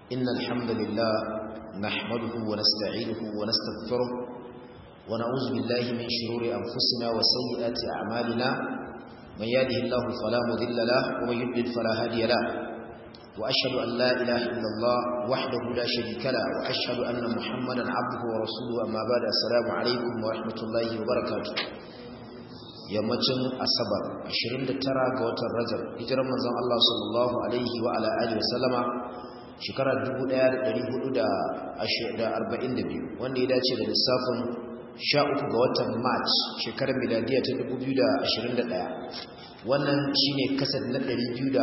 إن الحمد لله نحمده ونستعينه ونستغفره ونعوذ بالله من شرور أنفسنا وسيئات أعمالنا من يهده الله فلا مضل له ومن يضلل فلا هادي له وأشهد أن لا إله إلا الله وحده لا شريك له وأشهد أن محمدا عبده ورسوله أما بعد السلام عليكم ورحمة الله وبركاته yammacin asabar 29 ga watan rajab hijirar manzon Allah sallallahu alaihi wa ala alihi wasallama shekarar 1442 wanda ya dace da lissafin 13 ga watan march shekarar miladiya ta 2021 wannan shine kasar na 255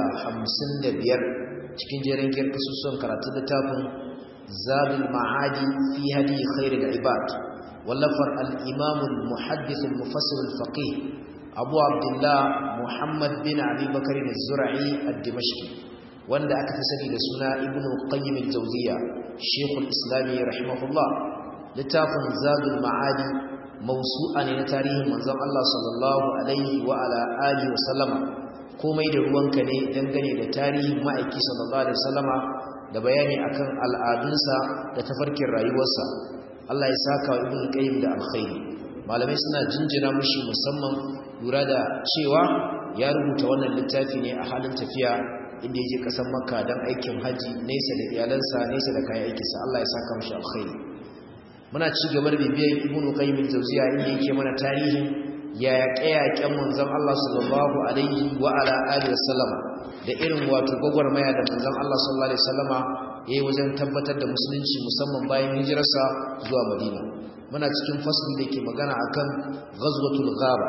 cikin jerin giyar kasusuwan karatun littafin zabul ma'adi fi hadi khairul ibad wallafar al-imam al-muhaddith al-mufassir al-faqih abu abdullah muhammad bin abi bakr az-zur'i ad-dimashqi wanda aka fi sani da suna ibnu qayyim al-jawziyya shaykh al-islam rahimahullah littafin zadul ma'adi mawsu'a ne na tarihin manzon Allah sallallahu alaihi wa ala alihi wa sallama komai da ruwanka ne dangane da tarihin ma'aiki sallallahu alaihi wasallama da bayani akan al'adunsa da tafarkin rayuwarsa Allah ya saka wa ibnu qayyim da alkhairi malamai suna jinjina mushi musamman lura da cewa ya rubuta wannan littafi ne a halin tafiya inda ya je kasan makka don aikin haji nesa da iyalansa nesa da kayan aikinsa Allah ya saka mushi alkhairi muna ci gaba da bibiyar ibnu qayyim al-jawziya inda yake mana tarihin ya yaƙe-yaƙen manzon Allah sallallahu alaihi wa ala alihi wasallama da irin wato gwagwarmaya da manzon Allah sallallahu alaihi wasallama yayi wajen tabbatar da musulunci musamman bayan hijirarsa zuwa Madina muna cikin fasli da ke magana akan ghazwatul ghaba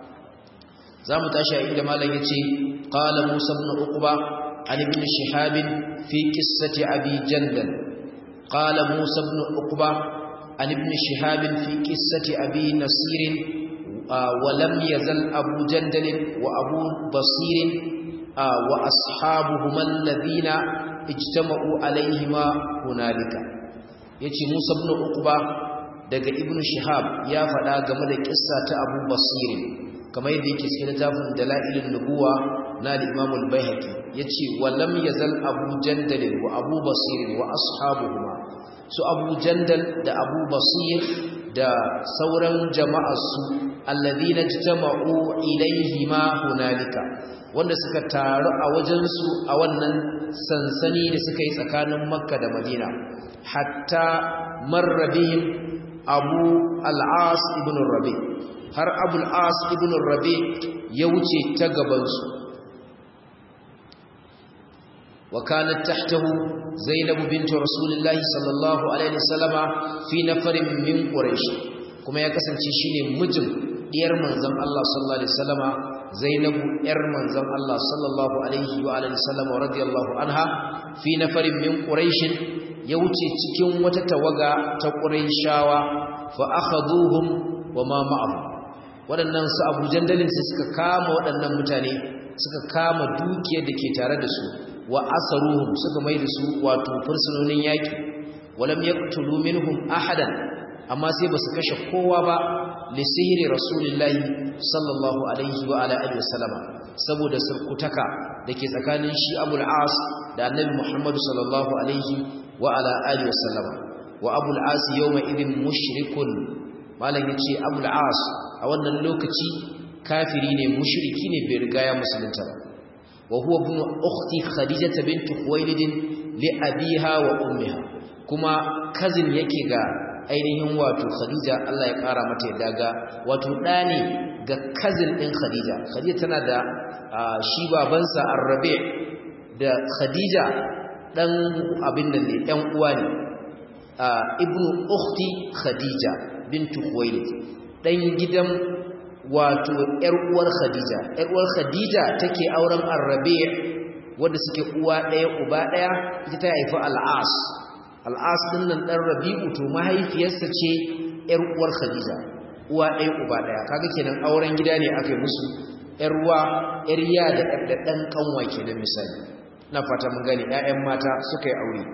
zamu tashi a inda malam yace qala Musa ibn Uqba an ibn Shihab fi qissati Abi Jandal qala Musa ibn Uqba an ibn Shihab fi qissati Abi Nasir ولم يزل أبو جندل وأبو بصير وأصحابهما الذين اجتمعوا عليهما هنالك yace Musa ibn Uqba daga Ibn Shihab ya faɗa game da kissa ta Abu Basir kamar yadda yake cikin littafin Dalailun Nubuwa na Imam al-Baihaqi yace walam yazal Abu Jandal wa Abu Basir wa ashabuhuma su Abu Jandal da Abu Basir da sauran jama'ar su alladhina jama'u ilayhima hunalika wanda suka taru a wajen su a wannan sansani da suka yi tsakanin Makka da Madina hatta marra bihim Abu al-As ibn Rabi har Abu al-As ibn Rabi ya wuce ta gaban su وكانت تحته زينب بنت رسول الله صلى الله عليه وسلم في نفر من قريش كما يكسنci shine mijin diyar manzon Allah sallallahu alaihi wasallama Zainab yar manzon Allah sallallahu alaihi wa alihi wasallama radiyallahu anha fi nafarin min quraish ya wuce cikin wata tawaga ta quraishawa fa akhaduhum wama ma'ahum waɗannan su Abu Jandalin sai suka kama waɗannan mutane suka kama dukiyar da ke tare da su wa asaruhum suka mai da su wato fursunonin yaki walam yaqtulu minhum ahadan amma sai basu kashe kowa ba li sihri rasulillahi sallallahu alaihi wa ala alihi wasallama saboda surkutaka dake tsakanin shi Abul As da Annabi Muhammad sallallahu alaihi wa ala alihi wasallama wa Abul As yawma idin mushrikun malam yace Abul As a wannan lokaci kafiri ne mushriki ne bai riga ya musulunta ba وهو ابن أخت خديجة بنت خويلد لأبيها وأمها كما كزن يكيغا ainihin wato Khadija Allah ya kara mata yadda ga wato dani ga cousin din Khadija Khadija tana da shi babansa Ar-Rabi' da Khadija dan abin nan ne ɗan uwa ne ibnu ukhti Khadija bintu Khuwailid dan gidan wato ƴar uwar Khadija ƴar uwar Khadija take auren Ar-Rabi' wanda suke uwa ɗaya uba ɗaya ita ta haifi Al-As Al-As din nan dan Rabi'u to mahaifiyarsa ce ƴar uwar Khadija uwa ɗaya uba ɗaya kaga kenan auren gida ne aka yi musu ƴar uwa ƴar ya da ɗan kanwa kenan misali na fata mun gane ƴaƴan mata suka yi aure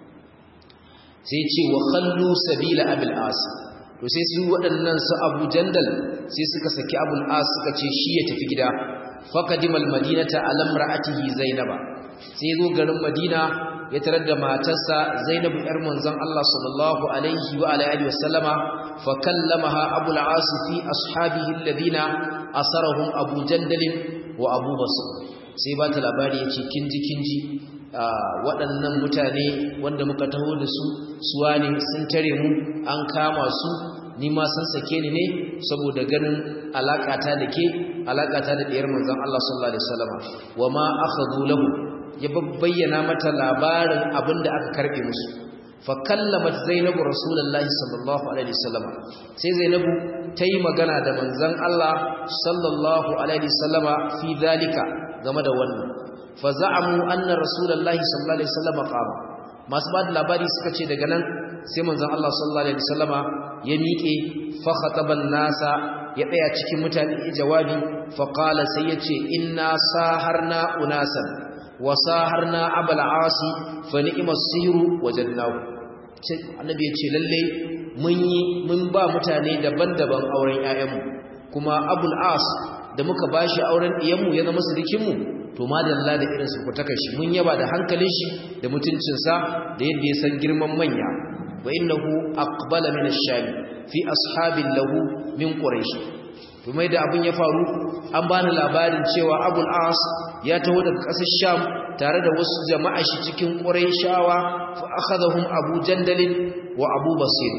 sai ce wa khallu sabila abil as to sai su waɗannan su Abu Jandal sai suka saki Abul As suka ce shi ya tafi gida faqadimal madinata alam ra'atihi zainaba sai zo garin Madina ya tarar da matarsa Zainabu yar manzon Allah sallallahu alaihi wa alihi wasallama fa kallamaha Abu al-As fi ashabihi alladhina asarahum Abu Jandal wa Abu Basr sai ba ta labari yace kinji kinji waɗannan mutane wanda muka taho da su suwa ne sun tare mu an kama su ni ma san sake ni ne saboda ganin alakata da ke alakata da diyar manzon Allah sallallahu alaihi wasallam wa ma akhadhu lahu ya bayyana mata labarin abinda aka karbe musu fa kallamat zainabu rasulullahi sallallahu alaihi wasallam sai zainabu tayi magana da manzon Allah sallallahu alaihi wasallama fi dalika game da wannan fa za'amu anna rasulullahi sallallahu alaihi wasallam qama masu ba da labari suka ce daga nan sai manzon Allah sallallahu alaihi wasallama ya miƙe fa khataban nasa ya tsaya cikin mutane jawabi fa qala sai yace inna saharna unasan wa saharna abul asi fa ni'mas sihru wajadnahu sai annabi yace lalle mun yi mun ba mutane daban-daban auren ƴaƴanmu kuma abul as da muka bashi auren diyanmu ya zama sirikinmu to madalla da irin su kutaka shi mun yaba da hankalin shi da mutuncinsa da yadda ya san girman manya wa innahu aqbala min ash-sham fi ashabin lahu min quraish to mai da abin ya faru an bani labarin cewa abul as ya taho daga ƙasar sham tare da wasu jama'a shi cikin quraishawa fa akhadhahum abu jandal wa abu basir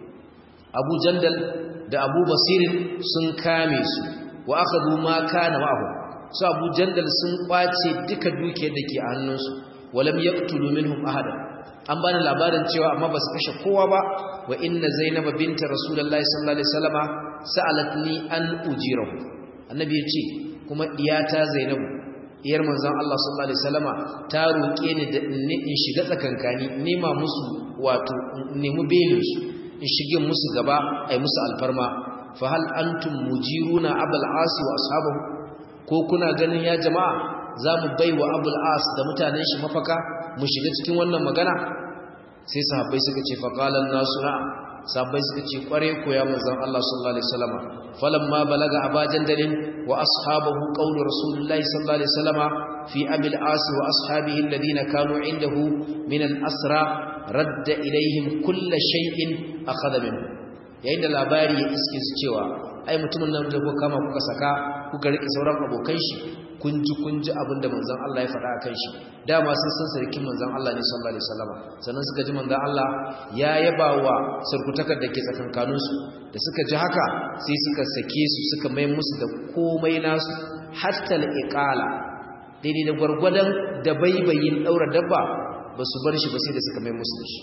abu jandal da abu basir sun kame su wa akhadhu ma kana ma'ahu su abu jandal sun kwace duka dukiyar da ke a hannunsu walam yaqtulu minhum ahada an bani labarin cewa amma ba su kashe kowa ba wa inna zainaba binta rasulullahi sallallahu alaihi wasallama sa'alatni an ujirahu annabi ya ce kuma iyata zainabu iyar manzon Allah sallallahu alaihi wasallama ta roke ni da in shiga tsakankani nema musu wato nemi belin su in shige musu gaba ai musu alfarma fa hal antum mujiruna abul asi wa ashabahu ko kuna ganin ya jama'a za mu bai wa abul as da mutanen shi mafaka mu shiga cikin wannan magana sai sahabbai suka ce faqalan nasu na sahabbai suka ce kware ko ya manzon Allah sallallahu alaihi wasallam falamma balaga abajan dalin wa ashabahu qawlu rasulullahi sallallahu alaihi wasallam fi abil as wa ashabihi alladhina kanu indahu min al asra radda ilaihim kull shay'in akhadha minhu yayin da labari ya iske su cewa ai mutumin nan da kuka kama kuka saka kuka rike sauran abokan shi kun ji kun ji abin da manzon Allah ya faɗa akan shi dama sun san sarkin manzon Allah ne sallallahu alaihi wasallam sannan suka ji manzon Allah ya yaba wa sarkutakar da ke tsakankanin su da suka ji haka sai suka sake su suka mai musu da komai nasu hatta al-iqala daidai da gwargwadon da baibayin daura dabba ba su bar shi ba sai da suka mai musu da shi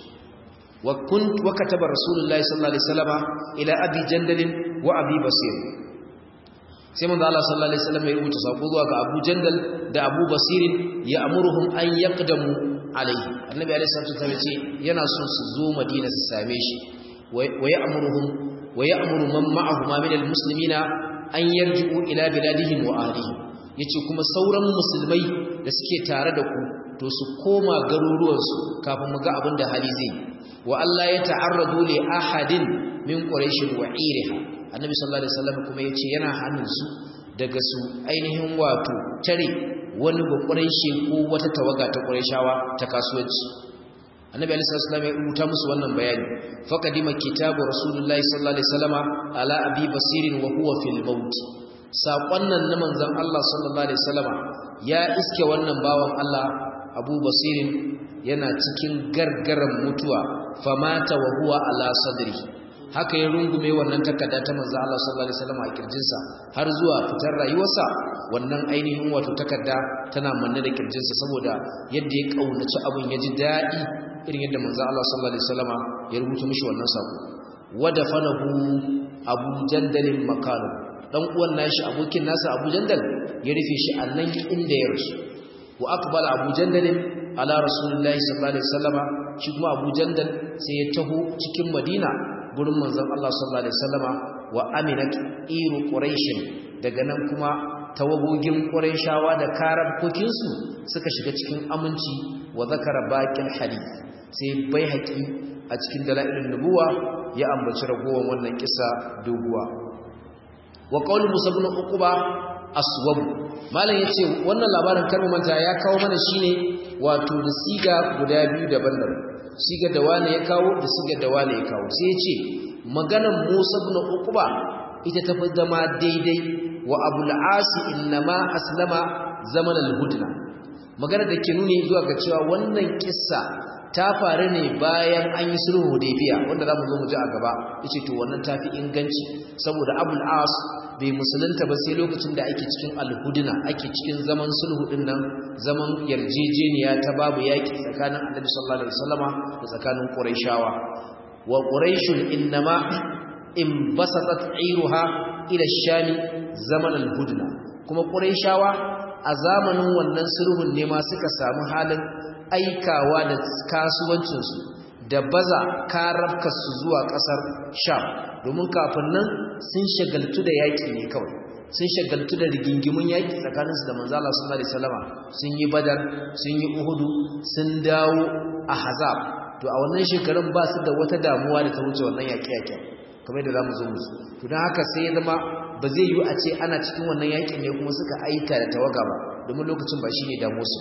وكنت وكتب رسول الله صلى الله عليه وسلم الى ابي جندل وابي بصير sai manzo Allah sallallahu alaihi wasallam ya rubuta sako zuwa ga Abu Jandal da Abu Basir ya amuruhum an yaqdamu alaihi annabi alaihi salatu wasallam ce yana son su zo Madina su same shi wa ya amuruhum wa ya amuru man ma'ahu ma min almuslimina an yarji'u ila biladihim wa ahlihim yace kuma sauran musulmai da suke tare da ku to su koma garuruwansu kafin mu ga abin da hali zai wa Allah ya ta'arradu li ahadin min quraish wa iriha annabi sallallahu alaihi wasallam kuma yace yana hannun su daga su ainihin wato tare wani ba quraishi ko wata tawaga ta quraishawa ta kasuwanci annabi alaihi wasallam ya rubuta musu wannan bayani faqadima kitabu rasulullahi sallallahu alaihi wasallama ala abi basirin wa huwa fil maut saƙon nan na manzon Allah sallallahu alaihi wasallama ya iske wannan bawan Allah Abu Basirin yana cikin gargaran mutuwa famata wa huwa ala sadri haka ya rungume wannan takarda ta manzo Allah sallallahu alaihi wasallam a kirjinsa har zuwa fitar rayuwarsa wannan ainihin wato takarda tana manne da kirjinsa saboda yadda ya kaunaci abin ya ji dadi irin yadda manzo Allah sallallahu alaihi wasallam ya rubuta mishi wannan sako wadafanahu Abu Jandal makanu dan uwan nashi abokin nasa Abu Jandal ya rufe shi a nan inda ya rasu wa aqbala Abu Jandal ala Rasulullahi sallallahu alaihi wasallama shi kuma Abu Jandal sai ya taho cikin Madina gurin manzon Allah sallallahu alaihi wasallama wa aminat iru quraish daga nan kuma tawagogin quraishawa da karabkokin su suka shiga cikin aminci wa zakara baqil hadith sai bai haƙi a cikin dalailin nubuwa ya ambaci ragowar wannan kisa doguwa wa qaul musa ibn uquba aswab malam yace wannan labarin karmu manta ya kawo mana shine wato da siga guda biyu daban-daban siga da wane ya kawo da siga da wane ya kawo sai ya ce maganan Musa ibn Uqba ita ta fi zama daidai wa Abul Asi innama aslama zaman al-hudna magana da ke nuni zuwa ga cewa wannan kissa ta faru ne bayan an yi sulhu Hudaybiya wanda zamu zo mu ji a gaba yace to wannan tafi inganci saboda Abul As bai musulunta ba sai lokacin da ake cikin al-hudna ake cikin zaman sulhu din nan zaman yarjejeniya ta babu yaki tsakanin Annabi sallallahu alaihi wasallama da tsakanin Qurayshawa wa Qurayshun innama inbasatat iruha ila ash-sham zaman al-hudna kuma Qurayshawa a zamanin wannan sulhun ne ma suka samu halin aikawa da kasuwancinsu da baza karabkarsu zuwa ƙasar sham domin kafin nan sun shagaltu da yaƙi ne kawai sun shagaltu da rigingimun yaƙi tsakaninsu da manzala sallallahu alaihi wasallama sun yi badar sun yi uhudu sun dawo a hazab to a wannan shekarun ba su da wata damuwa da ta wuce wannan yaƙe-yaƙen kamar yadda za mu zo musu to don haka sai ya zama ba zai yiwu a ce ana cikin wannan yaƙin ne kuma suka aika da tawaga ba domin lokacin ba shi ne damuwarsu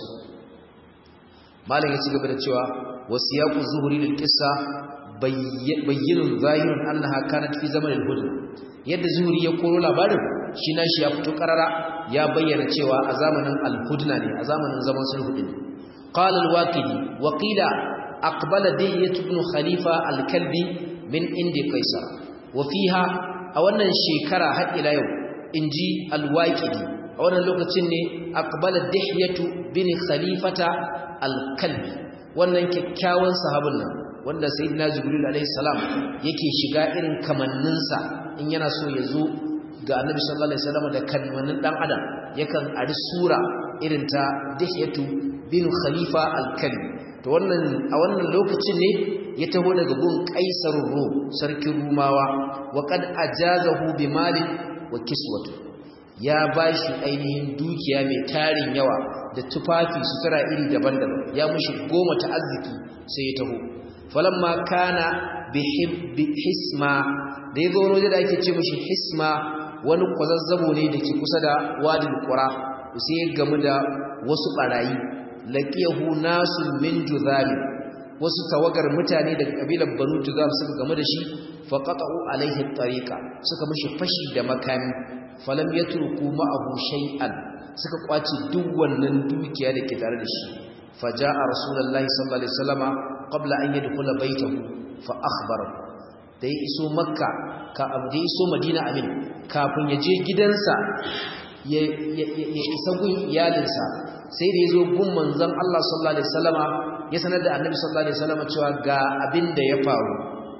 malam ya ci gaba da cewa wasiyaqu zuhuri lil qissa bayyinun zahirun annaha kanat fi zaman al hudn yadda zuhuri ya koro labarin shi na shi ya fito karara ya bayyana cewa a zamanin al hudna ne a zamanin zaman sulhu din qala al waqidi wa qila aqbala diyat ibn khalifa al kalbi min indi qaisar wa fiha a wannan shekara har ila yau inji al waqidi a wannan lokacin ne aqbala dihyatu bin khalifata al-kalbi wannan kyakkyawan sahabin nan wanda sayyidina jibril alayhi salam yake shiga irin kamanninsa in yana so ya zo ga annabi sallallahu alaihi wasallam da kamannin dan adam yakan ari sura irin ta dihyatu bin khalifa al-kalbi to wannan a wannan lokacin ne ya taho daga gun kaisar rum sarkin rumawa wa qad ajazahu bi mali wa kiswatu ya ba shi ainihin dukiya mai tarin yawa da tufafi sutura iri daban-daban ya mushi goma ta arziki sai ya taho falamma kana bi hisma da ya zo wani da ake ce mushi hisma wani kwazazzabo ne da ke kusa da wadin kura sai ya gamu da wasu barayi laqiyahu nasun min juzali wasu tawagar mutane daga kabilar banu juzam suka gamu da shi faqatu alaihi tariqa suka mushi fashi da makami falam yatruku ma'ahu shay'an suka kwace duk wannan dukiya da ke tare da shi faja'a rasulullahi sallallahu alaihi wasallama qabla an yadkhula baytahu fa akhbara da ya iso makka ka abda iso madina amin kafin ya je gidansa ya isa gun iyalinsa sai da ya zo gun manzon Allah sallallahu alaihi wasallama ya sanar da annabi sallallahu alaihi wasallama cewa ga abin da ya faru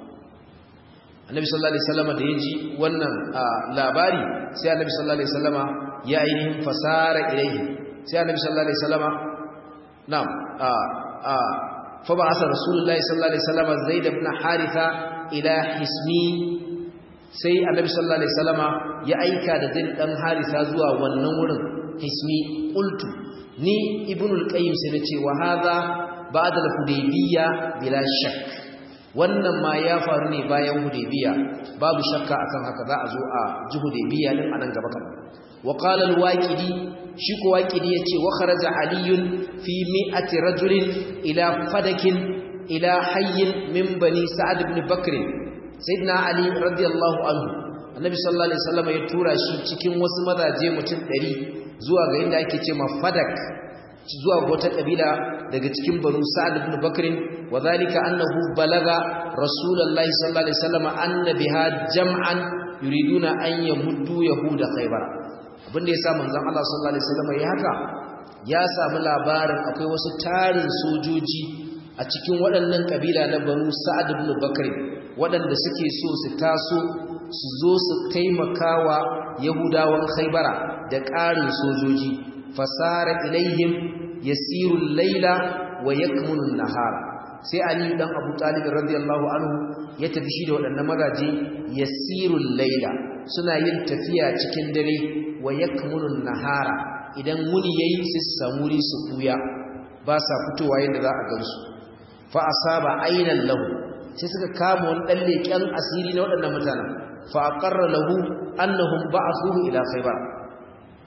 annabi sallallahu alaihi wasallama da ya ji wannan labari sai annabi sallallahu alaihi wasallama ya ainihin fasara ilaihi sai annabi sallallahu alaihi wasallama na'am a a fa ba'atha rasulullahi sallallahu alaihi wasallama zaid ibn haritha ila hismi sai annabi sallallahu alaihi wasallama ya aika da zaid dan haritha zuwa wannan wurin hismi qultu ni ibnul qayyim sai nace wa hadha ba'da al-hudaybiyya bila shakk wannan ma ya faru ne bayan hudaybiya babu shakka akan haka za a zo a ji hudaybiya din anan gaba kan wa qala al-waqidi shi ko waqidi yace wa kharaja aliyun fi mi'ati rajulin ila fadakin ila hayyin min bani sa'ad ibn bakr sayyidina ali radiyallahu anhu annabi sallallahu alaihi wasallam ya tura shi cikin wasu mazaje mutum 100 zuwa ga inda ake cewa fadak zuwa wata kabila daga cikin banu sa'ad ibn bakr wa zalika annahu balaga rasulullahi sallallahu alaihi wasallam anna biha jam'an yuriduna an yamuddu yahuda khaybar abinda yasa manzon Allah sallallahu alaihi wasallam ya haka ya samu labarin akwai wasu tarin sojoji a cikin waɗannan kabila na banu sa'ad ibn bakr waɗanda suke so su taso su zo su taimakawa yahudawan khaybara da ƙarin sojoji fasara ilaihim yasirul laila wa yakmunun nahara sai ali dan abu talib radiyallahu anhu ya tafi shi da waɗannan magaji yasirul laila suna yin tafiya cikin dare wa yakmunun nahara idan muni yayi su samuri su buya ba sa fitowa yadda za a gansu fa asaba aynan lahu sai suka kama wani dan leken asiri na waɗannan mutanen fa aqarra lahu annahum ba'athuhu ila khaybar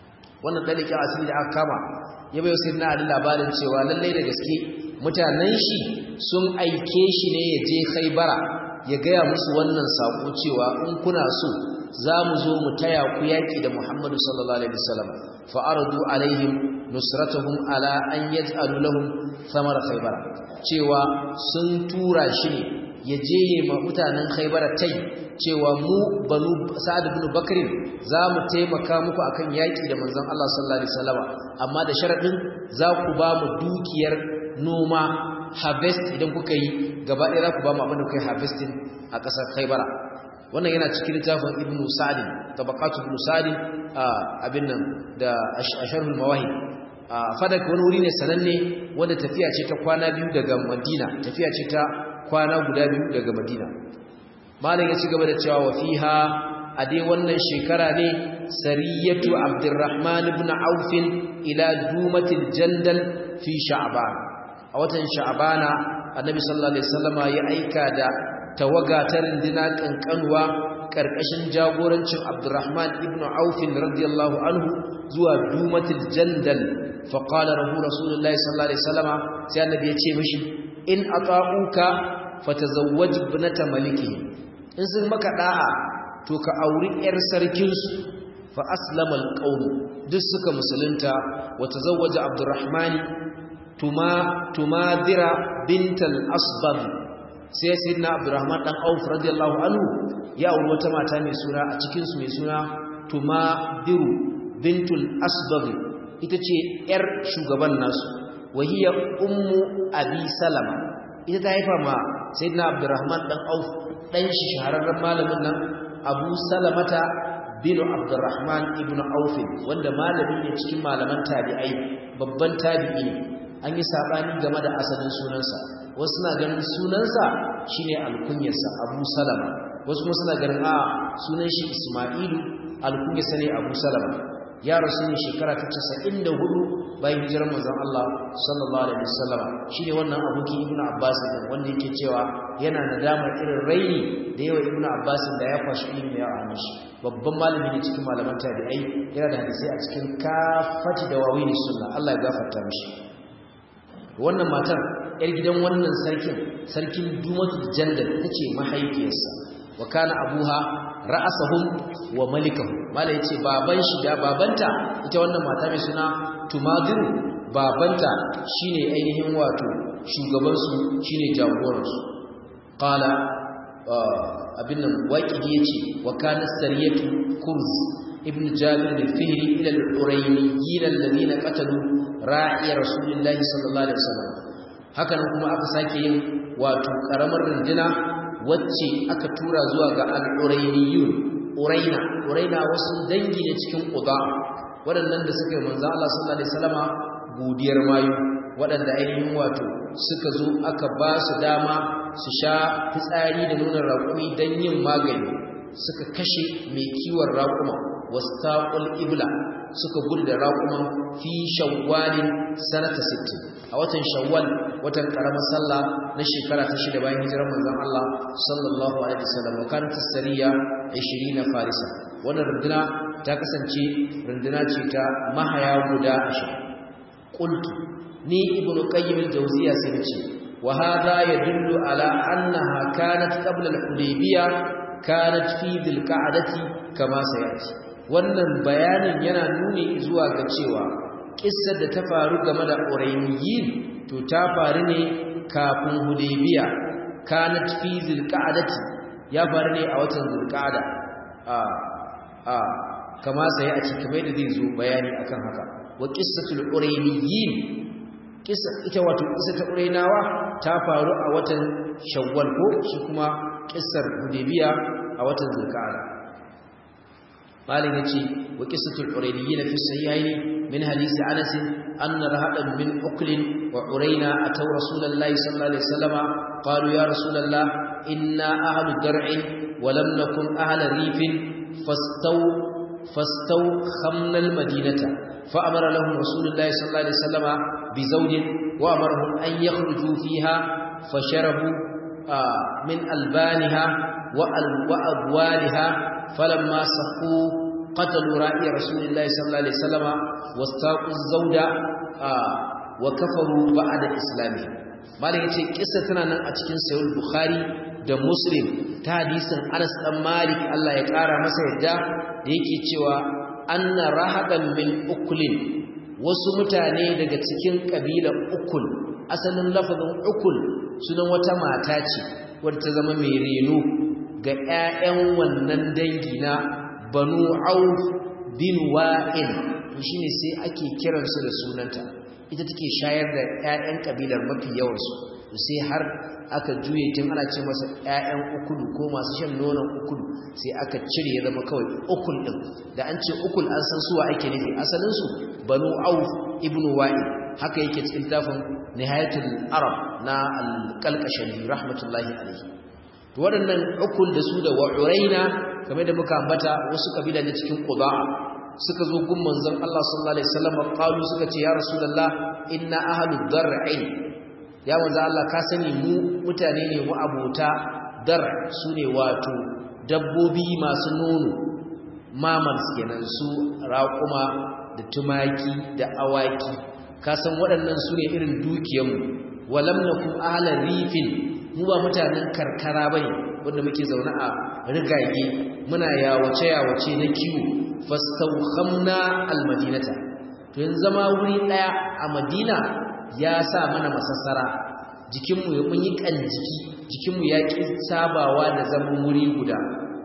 wannan dalikin asiri da aka kama ya bayo sai na labarin cewa lallai da gaske mutanen shi sun aike shi ne ya je Khaibara ya gaya musu wannan sako cewa in kuna so za mu zo mu taya ku yaki da Muhammadu sallallahu alaihi wasallam fa aradu alaihim nusratuhum ala an yaj'alu lahum thamara Khaibara cewa sun tura shi ne ya je ma mutanen Khaibara tai cewa mu banu Sa'ad ibn Bakr za mu taimaka muku akan yaki da manzon Allah sallallahu alaihi wasallam amma da sharadin za ku ba mu dukiyar noma harvest idan kuka yi gaba ɗaya za ku ba mu abin da kuka yi harvesting a ƙasar Khaibara wannan yana cikin littafin Ibn Sa'd tabaqatu Ibn Sa'd abin nan da Asharhul Mawahib fadak wani wuri ne sananne wanda tafiya ce ta kwana biyu daga Madina tafiya ce ta kwana guda biyu daga Madina malam ya ci gaba da cewa wa fiha a dai wannan shekara ne sariyatu Abdurrahman ibn Auf ila Dumatil Jandal fi Sha'ban a watan Sha'bana Annabi sallallahu alaihi wasallama ya aika da tawaga ta rindina kankanuwa karkashin jagorancin Abdurrahman ibn Auf radiyallahu anhu zuwa Dumatil Jandal fa qala rahu Rasulullahi sallallahu alaihi wasallama sai Annabi ya ce mishi in ata'uka fatazawwaj ibnata maliki in sun maka da'a to ka auri yar sarkin su fa aslama alqawm duk suka musulunta wa tazawwaja Abdurrahman tuma tumadira bintal asbab sai sayyidina Abdurrahman dan Auf radiyallahu anhu ya auri wata mata mai suna a cikin su mai suna tumadiru bintul asbab ita ce yar shugaban nasu wahiya ummu abi salama ita ta haifa ma sayyidina abdurrahman dan auf dan shi shahararren malamin nan abu salamata bin abdurrahman ibnu auf wanda malami ne cikin malaman tabi'ai babban tabi'i ne an yi sabani game da asalin sunansa wasu suna ganin sunansa shine alkunyarsa abu salama wasu kuma suna ganin a sunan shi isma'ilu alkunyarsa ne abu salama ya rasu ne shekara ta 94 bayan hijirar manzon Allah sallallahu alaihi wasallam shine wannan abokin Ibn Abbas din wanda yake cewa yana nadamar irin raini da yawa Ibn Abbas da ya kwashi ilimi ya hannun shi babban malami ne cikin malaman tabi'ai yana da hadisi a cikin kafati da wawini sunna Allah ya gafarta mishi wannan matar yar gidan wannan sarkin sarkin Dumatul Jandal tace mahaifiyarsa wa kana abuha ra'asahum wa malikahu mala yace baban shi da babanta ita wannan mata mai suna tumadiru babanta shine ainihin wato shugaban su shine jagoran su qala abin nan waqidi yace wa kana sariyatu kurz ibn jabir al-fihri ila al-urayniyin alladhina qatalu ra'i rasulillahi sallallahu alaihi wasallam hakan kuma aka sake yin wato karamar runduna wacce aka tura zuwa ga al-urayniyun uraina uraina wasu dangi ne cikin quda waɗannan da suka yi manzo Allah sallallahu alaihi wasallama godiyar mayu waɗanda ainihin wato suka zo aka ba su dama su sha fitsari da nuna raƙumi don yin magani suka kashe mai kiwon raƙuma wastaqul ibla suka gudu da raƙuma fi shawwalin sanata 60 a watan shawwal watan karamar sallah na shekara ta shida bayan hijirar manzon Allah sallallahu alaihi wasallam wa kanat as-sariya 20 farisa wannan runduna ta kasance runduna ce ta mahaya guda 20 qultu ni ibnu qayyim al-jawziya sai nace wa hadha yadullu ala annaha kanat qabla al-hudaybiyah kanat fi dhil-qa'dati kama sayati wannan bayanin yana nuni zuwa ga cewa kissar da ta faru game da Urayniyin to ta faru ne kafin Hudaybiya kanat fi zilqa'dati ya faru ne a watan zilqa'da a a kama sai a cikin mai da zai zo bayani akan haka wa qissatul Urayniyin kissa ita wato kissa ta Uraynawa ta faru a watan Shawwal ko shi kuma kissar Hudaybiya a watan zilqa'da malin yace wa qissatul Urayniyin fi sahihaini من حديث أنس أن رهدا من أكل وعرينا أتوا رسول الله صلى الله عليه وسلم قالوا يا رسول الله إنا أهل درع ولم نكن أهل ريف فاستو فاستو خمنا المدينة فأمر لهم رسول الله صلى الله عليه وسلم بزوج وأمرهم أن يخرجوا فيها فشربوا آه من ألبانها وأبوالها فلما سقوا qatalu ra'i rasulillahi sallallahu alaihi wasallama wastaqu zawda wa kafaru ba'da islami malam yace kissa tana nan a cikin sahih bukhari da muslim ta hadisin Anas dan Malik Allah ya kara masa yadda da yake cewa anna rahadan min ukulin wasu mutane daga cikin kabilar ukul asalin lafazin ukul sunan wata mata ce wadda ta zama mai reno ga ƴaƴan wannan dangi na Banu Auf bin Wa'il to shine sai ake kiransu da sunanta ita take shayar da ƴaƴan kabilar mafi yawansu sai har aka juye tun ana ce masa ƴaƴan ukulu ko masu shan nonon ukulu sai aka cire ya zama kawai ukul din da an ce ukul an san suwa ake nufi asalin su banu auf ibn wa'il haka yake cikin tafin nihayatul arab na al-qalqashani rahmatullahi alayhi to waɗannan ukul da su da wa'uraina kamar da muka ambata wasu kabila ne cikin quba suka zo gun manzon Allah sallallahu alaihi wasallam qalu suka ce ya rasulullah inna ahlud dar'i ya manzo Allah ka sani mu mutane ne mu abota dar su ne wato dabbobi masu nono mamans kenan su raƙuma da tumaki da awaki ka san waɗannan su ne irin dukiyarmu walam nakum ahla rifin mu ba mutanen karkara bane wanda muke zaune a rigage muna yawace yawace na kiwo fastawkhamna almadinata to yanzu zama wuri daya a madina ya sa mana masassara jikinmu ya mun yi jiki jikinmu ya ƙi sabawa da zaman wuri guda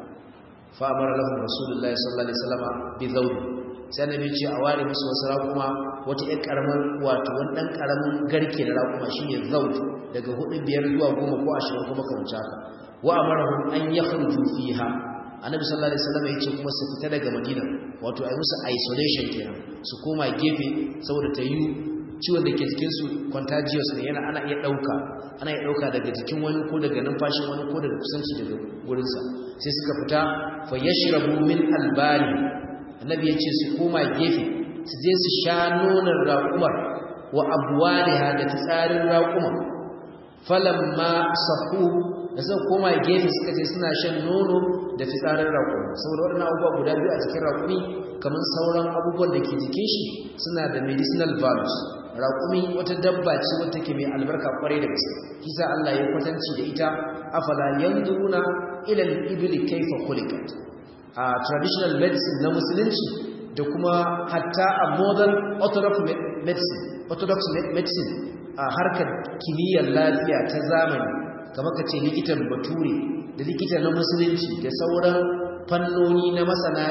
fa amara lahum rasulullahi sallallahu alaihi wasallam bi zawd sai annabi ce a ware musu wasu raƙuma wata ƴar ƙaramin wato wani ɗan ƙaramin garke da raƙuma shine zawd daga hudu biyar zuwa goma ko ashirin kuma kamar haka wa amarahum an yakhruju fiha annabi sallallahu alaihi wasallam yace kuma su fita daga madina wato ai musu isolation kenan su koma gefe saboda ta yi ciwon da ke jikinsu contagious ne yana ana iya ɗauka ana iya ɗauka daga jikin wani ko daga numfashin wani ko daga kusanci daga gurinsa sai suka fita fa yashrabu min albani annabi ya ce su koma gefe su je su sha nonon raƙumar wa abuwaliha da tsarin raƙumar falamma sahu da suka koma gefe suka ce suna shan nono da fitsarin raƙumi saboda waɗannan abubuwa guda biyu a cikin raƙumi kamar sauran abubuwan da ke jikin shi suna da medicinal values raƙumi wata dabba ce wata ke mai albarka kwarai da gaske kisa Allah ya kwatanci da ita afala yanzuruna ila al-ibli kayfa khuliqat a traditional medicine na musulunci da kuma hatta a modern orthodox medicine orthodox medicine a harkar kimiyyar lafiya ta zamani kamar ka ce likitan bature da likita na musulunci da sauran fannoni na masana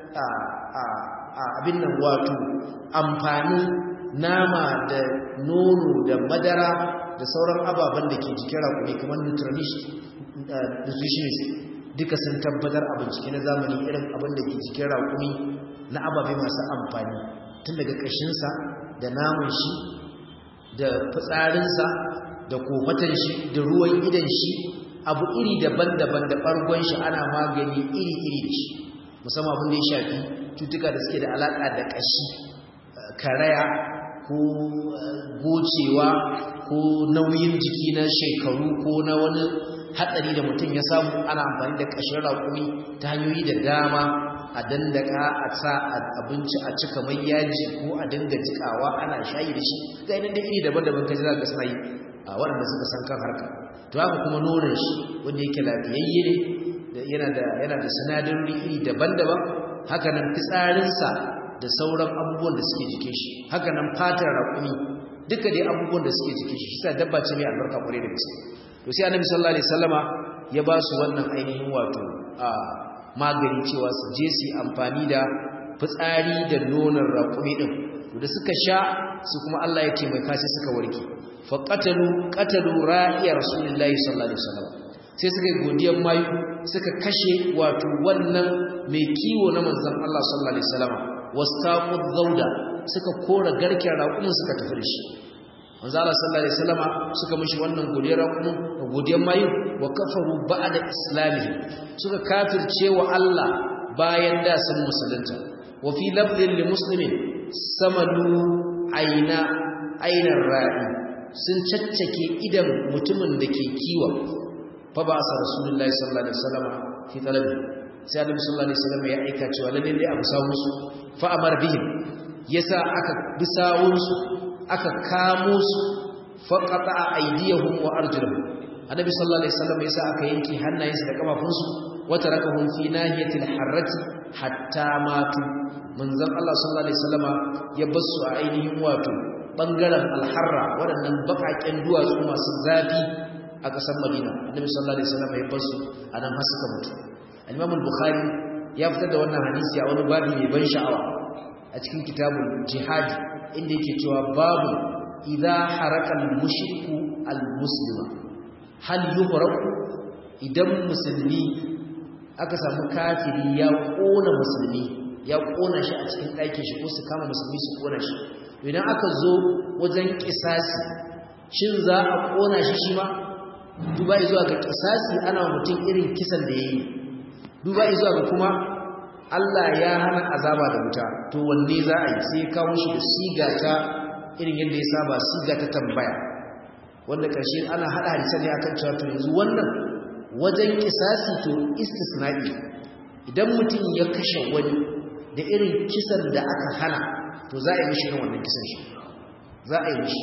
abin nan wato amfanin nama da nono da madara da sauran ababen da ke jikin rakuni kamar nutritionist duka sun tabbatar a bincike na zamani irin abin da ke jikin rakuni na ababe masu amfani tun daga ƙashinsa da namun shi da fitsarinsa da kofatan shi da ruwan idan shi abu iri daban-daban da ɓargon shi ana magani iri-iri da shi musamman abin da ya shafi cutuka da suke da alaƙa da ƙashi karaya ko gocewa ko nauyin jiki na shekaru ko na wani hatsari da mutum ya samu ana amfani da ƙashin raƙumi ta hanyoyi da dama a dandaka a sa abinci a cika mai yaji ko a dinga jikawa ana shayi da shi ga idan da iri daban-daban kaji za ka suna yi a waɗanda suka san kan harka to haka kuma nonon shi wanda yake lafiyayye ne yana da yana da sinadarori iri daban-daban haka nan fitsarinsa da sauran abubuwan da suke jikin shi haka nan fatar raƙumi duka dai abubuwan da suke jikin shi shi dabba ce mai albarka kwarai da gaske to sai annabi sallallahu alaihi wasallama ya ba su wannan ainihin wato a magani cewa su je su amfani da fitsari da nonon raƙumi din to da suka sha su kuma Allah ya taimaka sai suka warke fa qatalu qatalu ra'iya rasulullahi sallallahu alaihi wasallam sai suka yi godiyar mayu suka kashe wato wannan mai kiwo na manzon Allah sallallahu alaihi wasallam wastaqu zawda suka kora garken raƙumin suka tafi da shi manzo Allah sallallahu alaihi wasallam suka mishi wannan godiyar raƙumin godiyar mayu wa kafaru ba'da islamihi suka kafirce wa Allah bayan da sun musulunta wa fi lafdhin li muslimin samalu aina ainar ra'i sun caccake idan mutumin da ke kiwon fa ba sa rasulullahi sallallahu alaihi wasallam fi talabi sai annabi sallallahu alaihi wasallam ya aika cewa lalle dai abu sawun su fa amar bihim yasa aka bi sawun su aka kamo su fa qata'a aydiyahum wa arjulahum annabi sallallahu alaihi wasallam yasa aka yanke hannayensu da kafafunsu wa tarakahum fi nahiyatil harrati hatta matu manzon Allah sallallahu alaihi wasallama ya basu a ainihin wato bangaren alharra waɗannan bakaken duwatsu masu zafi a ƙasar Madina annabi sallallahu alaihi wasallama ya basu a nan har suka mutu al-Imam al-Bukhari ya fitar da wannan hadisi a wani babi mai ban sha'awa a cikin kitabul jihad inda yake cewa babu idza haraka al-mushriku al-muslima hal yuhraku idan musulmi aka samu kafiri ya kona musulmi ya kona shi a cikin ɗakin shi ko su kama musulmi su kona shi idan aka zo wajen kisasi shin za a kona shi shi ma duba zuwa ga kisasi ana mutum irin kisan da ya yi duba zuwa ga kuma Allah ya hana azaba da wuta to wanne za a yi sai kawo shi da siga ta irin yadda ya saba siga ta tambaya wanda ƙarshe ana haɗa hadisan ne akan cewa to yanzu wannan wajen kisasi to istisna'i idan mutum ya kashe wani da irin kisan da aka hana to za a yi mishi irin wannan kisan shi za a yi mishi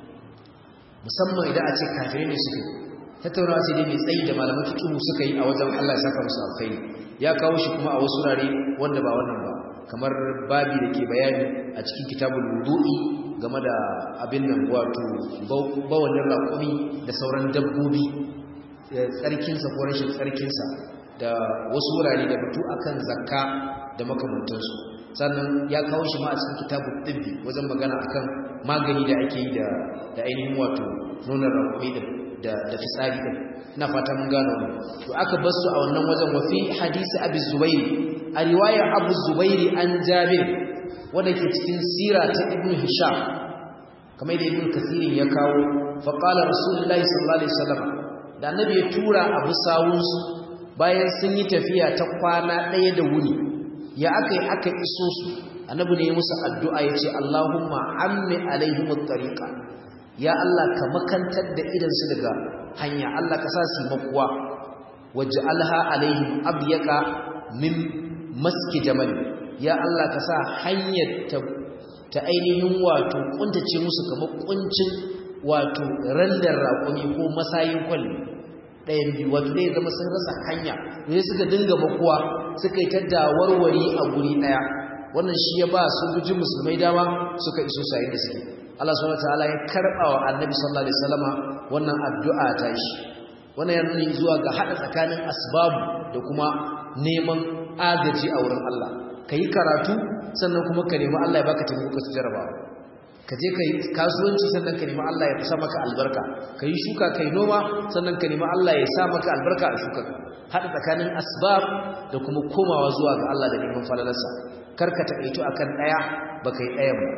musamman idan a ce kafirai ne suka tattaunawa sai dai mai tsayi da malaman fiqhu suka yi a wajen Allah ya saka musu alkhairi ya kawo shi kuma a wasu rare wanda ba wannan ba kamar babi da ke bayani a cikin kitabul wudu'i game da abin nan wato bawalin raƙumi da sauran dabbobi tsarkinsa ko rashin tsarkinsa da wasu wurare da batu akan zakka da makamantansu sannan ya kawo shi ma a cikin kitabun ɗibbi wajen magana akan magani da ake yi da ainihin wato nonon raƙumi da fitsari ɗin ina fata mun gano ne to aka bar su a wannan wajen wafi hadisi abu zubairi a riwayar abu zubairi an jabir wanda ke cikin sira ta ibn hisham kamar da ibn kasirin ya kawo faƙala rasulullahi sallallahu alaihi wasallam da annabi ya tura abu sawunsu bayan sun yi tafiya ta kwana ɗaya da wuni ya aka yi aka iso su annabi ne musu addu'a ya ce Allahumma ammi alaihim tariqa ya Allah ka makantar da idansu daga hanya Allah ka sa su makuwa waj'alha alaihim abyaka min maski jamal ya Allah ka sa hanyar ta ta ainihin wato kuntace musu kamar kuncin wato randar raƙumi ko masayin kwalli ɗayan biyu wato ne zama sun rasa hanya ne suka dinga makuwa suka yi ta dawarwari a guri ɗaya wannan shi ya ba sojojin musulmai dama suka iso sayin da suke Allah subhanahu wataala ya karɓa wa annabi sallallahu alaihi wasallama wannan addu'a ta shi wannan ya nuni zuwa ga haɗa tsakanin asbabu da kuma neman agaji a wurin Allah ka yi karatu sannan kuma ka nemi Allah ya baka taimako ka jarabawa ka je ka yi kasuwanci sannan ka nemi Allah ya sa maka albarka ka yi shuka ka yi noma sannan ka nemi Allah ya sa maka albarka a shuka haɗa tsakanin asbab da kuma komawa zuwa ga Allah da neman falalarsa kar ka taƙaito akan ɗaya ba ka yi ɗayan ba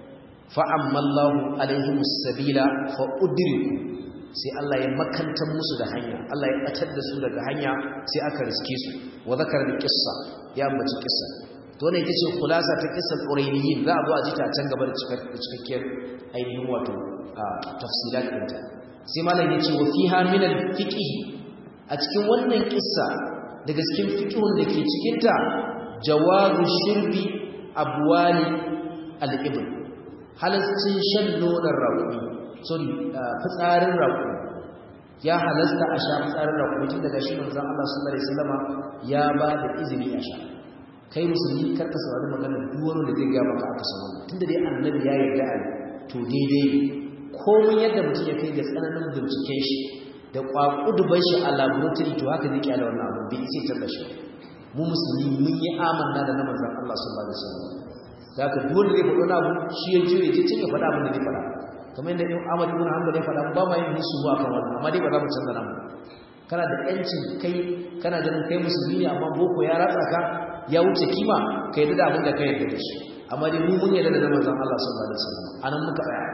fa'ammallahu alaihim sabila fa udriku sai Allah ya makantar musu da hanya Allah ya ɓatar da su daga hanya sai aka riske su wa zakar da kissa ya ambaci kissa to ne tace khulasa ta kissar qurainiyin za a zo a ji ta can gaba da cikakkiyar ainihin wato tafsilat ɗinta sai malam yace wa fiha min al-fiqh a cikin wannan kissa daga cikin fiqhun da ke cikin ta jawazu shirbi abwali al-ibn halascin shan nonon raƙumi sorry fitsarin raƙumi ya halasta a sha fitsarin raƙumi tun daga shi manzon Allah sallallahu alaihi wasallama ya ba da izini a sha kai musulmi kar ka saurari magana duk wani da zai ga maka aka san wannan tunda dai annabi ya yarda a to daidai komai yadda mutum ya kai ga tsananin binciken shi da kwakuduban shi a laboratory to haka zai kyale wannan abu bai sai tabba shi mu musulmi mun yi amanna da na manzon Allah sallallahu alaihi wasallam da haka duk wanda zai faɗo na abu shi ya je ya je cin ya faɗa abin da zai faɗa kamar yadda Ibn Ahmad ibn Hanbal ya faɗa ba ma yin musu ba kan wannan amma dai ba za mu canza namu kana da yancin kai kana ganin kai musulmi ne amma boko ya ratsa ka ya wuce kima ka yarda da abin da ka yarda da shi amma dai mu mun yarda da manzon Allah sallallahu alaihi wasallam anan muka tsaya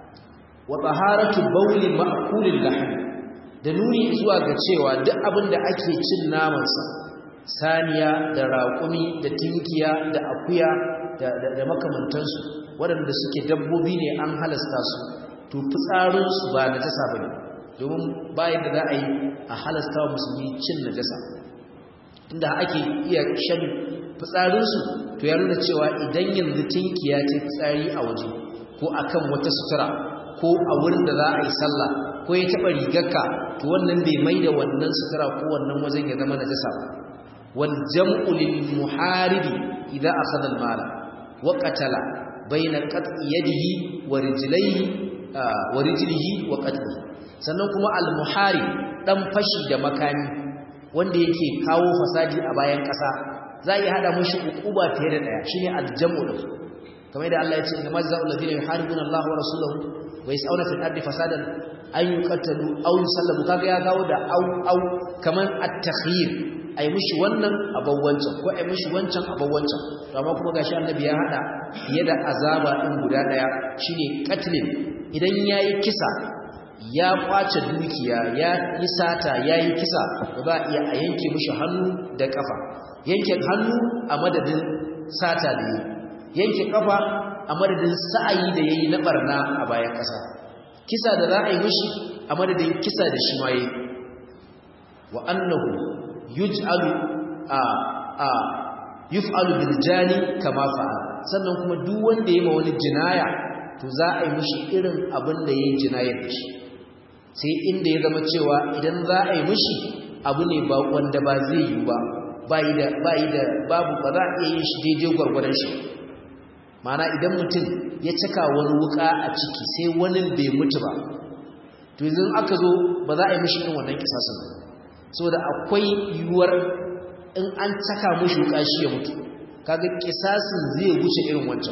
wa taharatu bawli ma'kulil lahm da nuni zuwa ga cewa duk abin da ake cin naman sa saniya da raƙumi da tinkiya da akuya da da makamantansu waɗanda suke dabbobi ne an halasta su to fitsarinsu ba najasa bane domin bayan da za a yi a halasta wa musulmi cin najasa inda ake iya shan fitsarinsu to ya nuna cewa idan yanzu tinkiya ce fitsari a waje ko akan wata sutura ko a wurin da za a yi sallah ko ya taɓa rigarka to wannan bai mai da wannan sutura ko wannan wajen ya zama najasa ba wal jam'u lil muharibi idza akhadha al mala wa qatala bayna qat'i yadihi wa rijlihi wa rijlihi wa qatlihi sannan kuma al muharib dan fashi da makami wanda yake kawo fasadi a bayan ƙasa za a yi hada mushi ukuba fiye da daya shine al jam'u din kamar yadda Allah ya ce inna majza'u alladhina yuharibuna Allah wa rasulahu wa yas'una fil ardi fasadan an yuqatalu aw yusallabu kaga ya kawo da au au kaman at-takhyir ai mushi wannan abawwancan ko ai mushi wancan abawwancan to amma kuma gashi annabi ya hada fiye da azaba din guda daya shine qatlin idan yayi kisa ya kwace dukiya ya yi sata yayi kisa to za a iya a yanke mushi hannu da kafa yanke hannu a madadin sata da yanke kafa a madadin sa'ayi da yayi na barna a bayan kasa kisa da za a yi mushi a madadin kisa da shi ma yi wa annahu yuj'alu a a yuf'alu bil jani kama fa'al sannan kuma duk wanda yayi ma wani jinaya to za a yi mushi irin abin da yayi jinayar da shi sai inda ya zama cewa idan za a yi mushi abu ne ba wanda ba zai yi ba bai da bai da babu ba za a iya yin shi daidai gwargwadon shi mana idan mutum ya caka wani wuka a ciki sai wani bai mutu ba to yanzu aka zo ba za a yi mishi irin wannan kisasin ba saboda akwai yiwuwar in an caka mishi wuka shi ya mutu kaga kisasin zai wuce irin wancan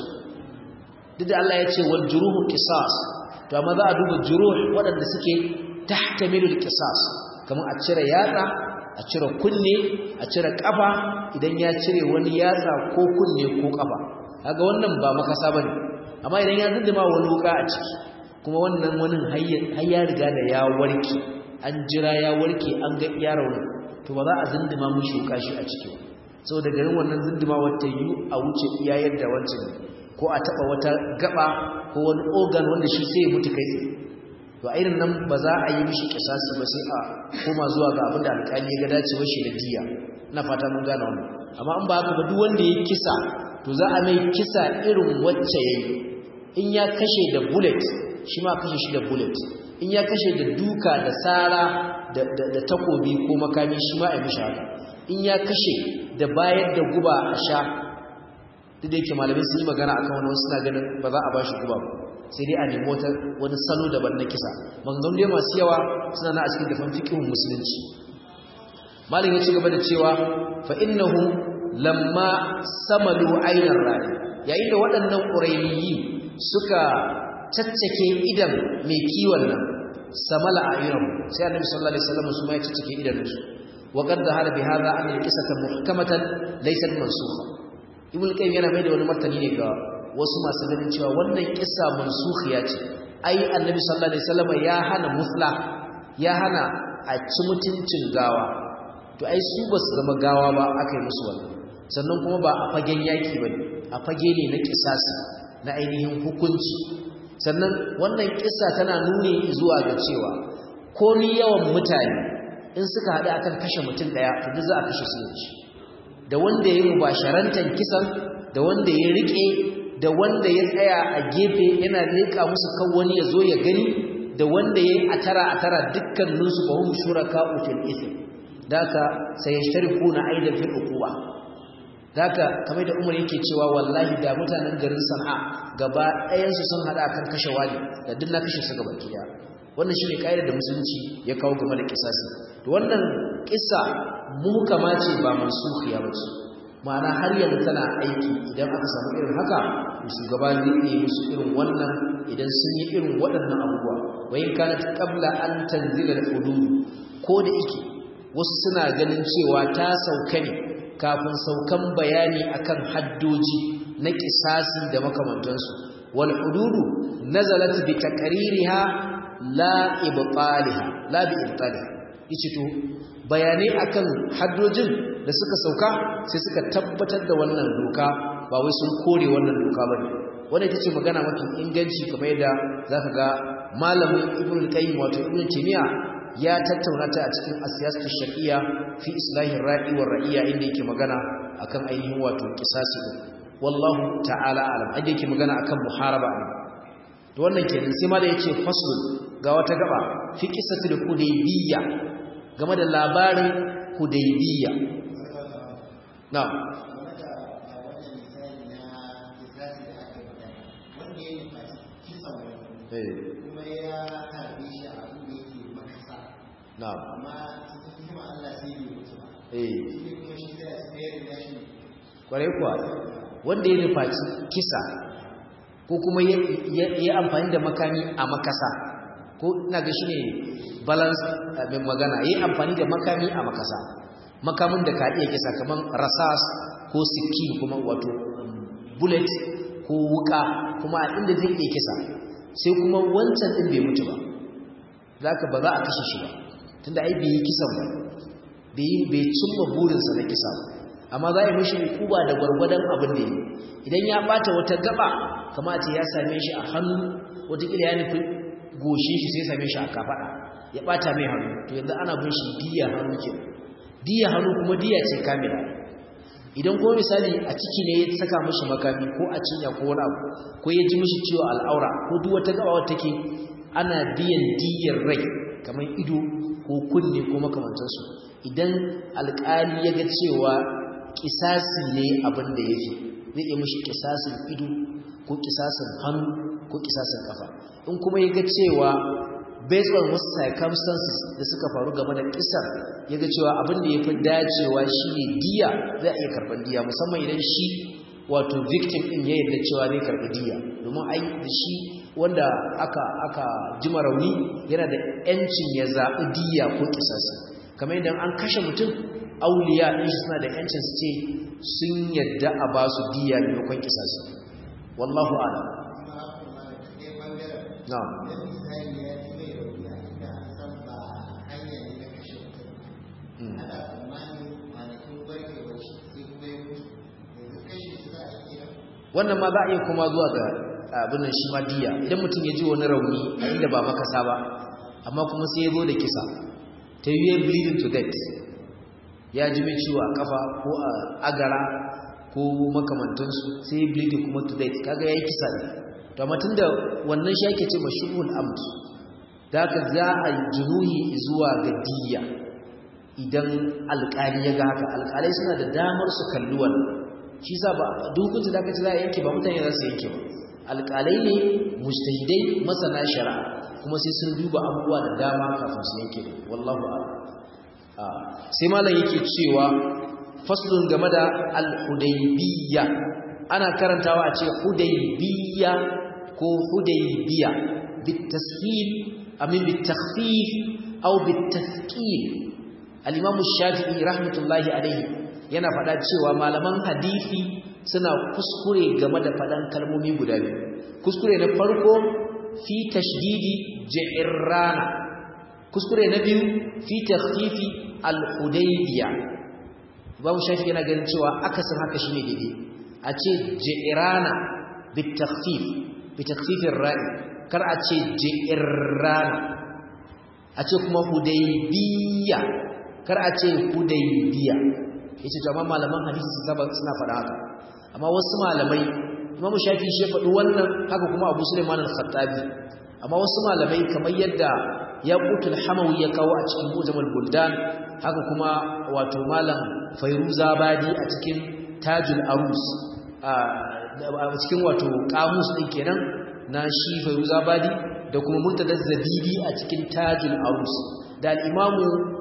duk da Allah ya ce wal juruhu qisas to amma za a duba juruh waɗanda suke tahtamilul qisas kamar a cire yatsa a cire kunne a cire kafa idan ya cire wani yatsa ko kunne ko kafa kaga wannan ba makasa bane amma idan ya zindima wani wuka a ciki kuma wannan wani har ya riga da ya warke an jira ya warke an ga iya raunin to ba za a zindima mushi wuka shi a ciki saboda garin wannan zindima wata yi a wuce iya yadda wancan ko a taba wata gaba ko wani organ wanda shi sai ya mutu kai tsaye to a irin nan ba za a yi mishi kisasi ba sai a koma zuwa ga abin da alƙali ya ga dacewar shi da diya ina fata mun gane wannan amma in ba haka ba duk wanda ya kisa to za a mai kisa irin wacce yayi in ya kashe da bullet shi ma kashe shi da bullet in ya kashe da duka da sara da, da, takobi ko makami shi ma a mishi haka in ya kashe da bayar da guba a sha duk da yake malamai sun yi magana akan wani wasu suna ganin ba za a ba shi guba ba sai dai a nemi wata wani salo daban na kisa maganganu dai masu yawa suna na a cikin dafan fikihun musulunci malam ya ci gaba da cewa fa innahu lamma samalu ainar rani yayin da waɗannan ƙurainiyi suka caccake idan mai kiwon nan samala a iran sai annabi sallallahu alaihi wasallam su ma ya caccake idanunsu wa qad dhahara bi hadha an al-qisata muhkamatan laysat mansukha ibn qayyim yana mai da wani martani ne ga wasu masu ganin cewa wannan kissa mansukhiya ce ai annabi sallallahu alaihi wasallam ya hana musla ya hana a ci mutuncin gawa to ai su ba su zama gawa ba aka yi musu wannan sannan kuma ba a fagen yaki ba ne a fage ne na kisasi na ainihin hukunci sannan wannan kissa tana nuni zuwa ga cewa ko ni yawan mutane in suka haɗu akan kashe mutum ɗaya to duk za a kashe su yanci da wanda ya yi mubasharantar kisan da wanda ya riƙe da wanda ya tsaya a gefe yana leƙa musu kan wani ya zo ya gani da wanda ya yi a tara a tara dukkaninsu ba hum shuraka fil ithm daka sayashtarikuna aidan fil uquba daka kamar da Umar yake cewa wallahi da mutanen garin Sana'a gaba ɗayan su sun hada kan kashe wani da duk na kashe su gaba kiya wannan shine kaidar da musulunci ya kawo game da kisasi to wannan kissa muhkama ce ba mansukhiya ba ce ma'ana har yanzu tana aiki idan aka samu irin haka shugaba zai yi musu irin wannan idan sun yi irin waɗannan abubuwa wa in kanat qabla an tanzila al-hudud ko da yake wasu suna ganin cewa ta sauka ne kafin saukan bayani akan haddoji na kisasi da makamantansu wal hududu nazalat bi taqririha la ibtaliha la bi ibtaliha yace to bayanai akan haddojin da suka sauka sai suka tabbatar da wannan doka ba wai sun kore wannan doka bane wannan ita ce magana mafi inganci kamar yadda zaka ga malamin ibnu qayyim wato ibnu timiya ya tattauna ta a cikin asiyasatu shar'iyya fi islahin ra'i wa ra'iya inda yake magana akan ainihin wato kisasi din wallahu ta'ala alam inda yake magana akan muharaba ne to wannan kenan sai ma da yace faslun ga wata gaba fi qisatil hudaybiyya game da labarin hudaybiyya na'am kuma ya harbe shi a abin da yake makasa na'am amma cikin hikima Allah sai ya mutu ba eh shi ne kuma shi zai tsayar da shi kwarai kuwa wanda ya nufaci kisa ko kuma ya yi amfani da makami a makasa ko ina ga shi ne balance abin magana ya yi amfani da makami a makasa makamin da ka iya kisa kamar rasas ko sikin kuma wato bullet ko wuka kuma a inda zai iya kisa sai kuma wancan ɗin bai mutu ba za ka ba za a kashe shi ba tunda ai bai yi kisan ba bai cimma burinsa na kisa ba amma za a yi mashi hukuba da gwargwadon abin da yi idan ya bata wata gaba kamata ya same shi a hannu watakila ya nufi goshe shi sai same shi a kafaɗa ya bata mai hannu to yanzu ana bin shi diya hannu ke diya hannu kuma diya ce kamila idan kuma misali a ciki ne ya saka mashi makami ko a cinya ko wani abu ko ya ji mashi ciwo al'aura ko duk wata gaba wata take ana biyan diyar rai kamar ido ko kunne ko makamantansu idan alƙali ya ga cewa kisasi ne abin da ya fi zai iya mashi kisasin ido ko kisasin hannu ko kisasin kafa in kuma ya ga cewa based on wasu circumstances da suka faru game da kisar ya ga cewa abin da ya fi dacewa shi ne diya zai iya karɓar diya musamman idan shi wato victim ɗin ya yarda cewa zai karɓi diya domin ai da shi wanda aka aka jima rauni yana da 'yancin ya zaɓi diya ko kisasi kamar idan an kashe mutum auliya ɗin shi suna da yancin su ce sun yadda a ba su diya maimakon kisasi wallahu ala na wannan ma za a iya kuma zuwa ga abin nan shi ma diya idan mutum ya ji wani rauni a inda ba makasa ba amma kuma sai ya zo da kisa ta yi bleeding to death ya ji mai ciwo a kafa ko a agara ko makamantansu sai ya bleeding kuma to death kaga ya yi kisa ne to amma tun da wannan shi ake ce mashubul amt da haka za a junuhi zuwa ga diya idan alƙali ya ga haka alƙalai suna da damar su kalli wannan shi sa ba dukunci da aka ci za a yanke ba mutane za su yanke ba alƙalai ne mujtahidai masana shari'a kuma sai sun duba abubuwa da dama kafin su yanke wallahu a'lam sai malam yake cewa faslun game da al-hudaybiyya ana karantawa a ce hudaybiyya ko hudaybiya bitashil amin bitakhfif aw bitathqil al-imam shafi'i rahmatullahi alayhi yana faɗa cewa malaman hadisi suna kuskure game da faɗan kalmomi guda biyu kuskure na farko fi tashdidi ji'rana kuskure na biyu fi takhfifi al-hudaybiya babu shafi yana ganin cewa akasin haka shine daidai a ce ji'rana bit takhfif bi takhfifir ra'i kar a ce ji'rana a ce kuma hudaybiya kar a ce hudaybiya yace to amma malaman hadisi suna faɗa haka amma wasu malamai Imam Shafi shi ya faɗi wannan haka kuma Abu Sulaiman al-Khattabi amma wasu malamai kamar yadda Yaqutul Hamawi ya kawo a cikin Mujmal Buldan haka kuma wato malam Fairuzabadi a cikin Tajul Arus a cikin wato kamus din kenan na shi Fairuzabadi da kuma Murtada Zabidi a cikin Tajul Arus da al-Imamu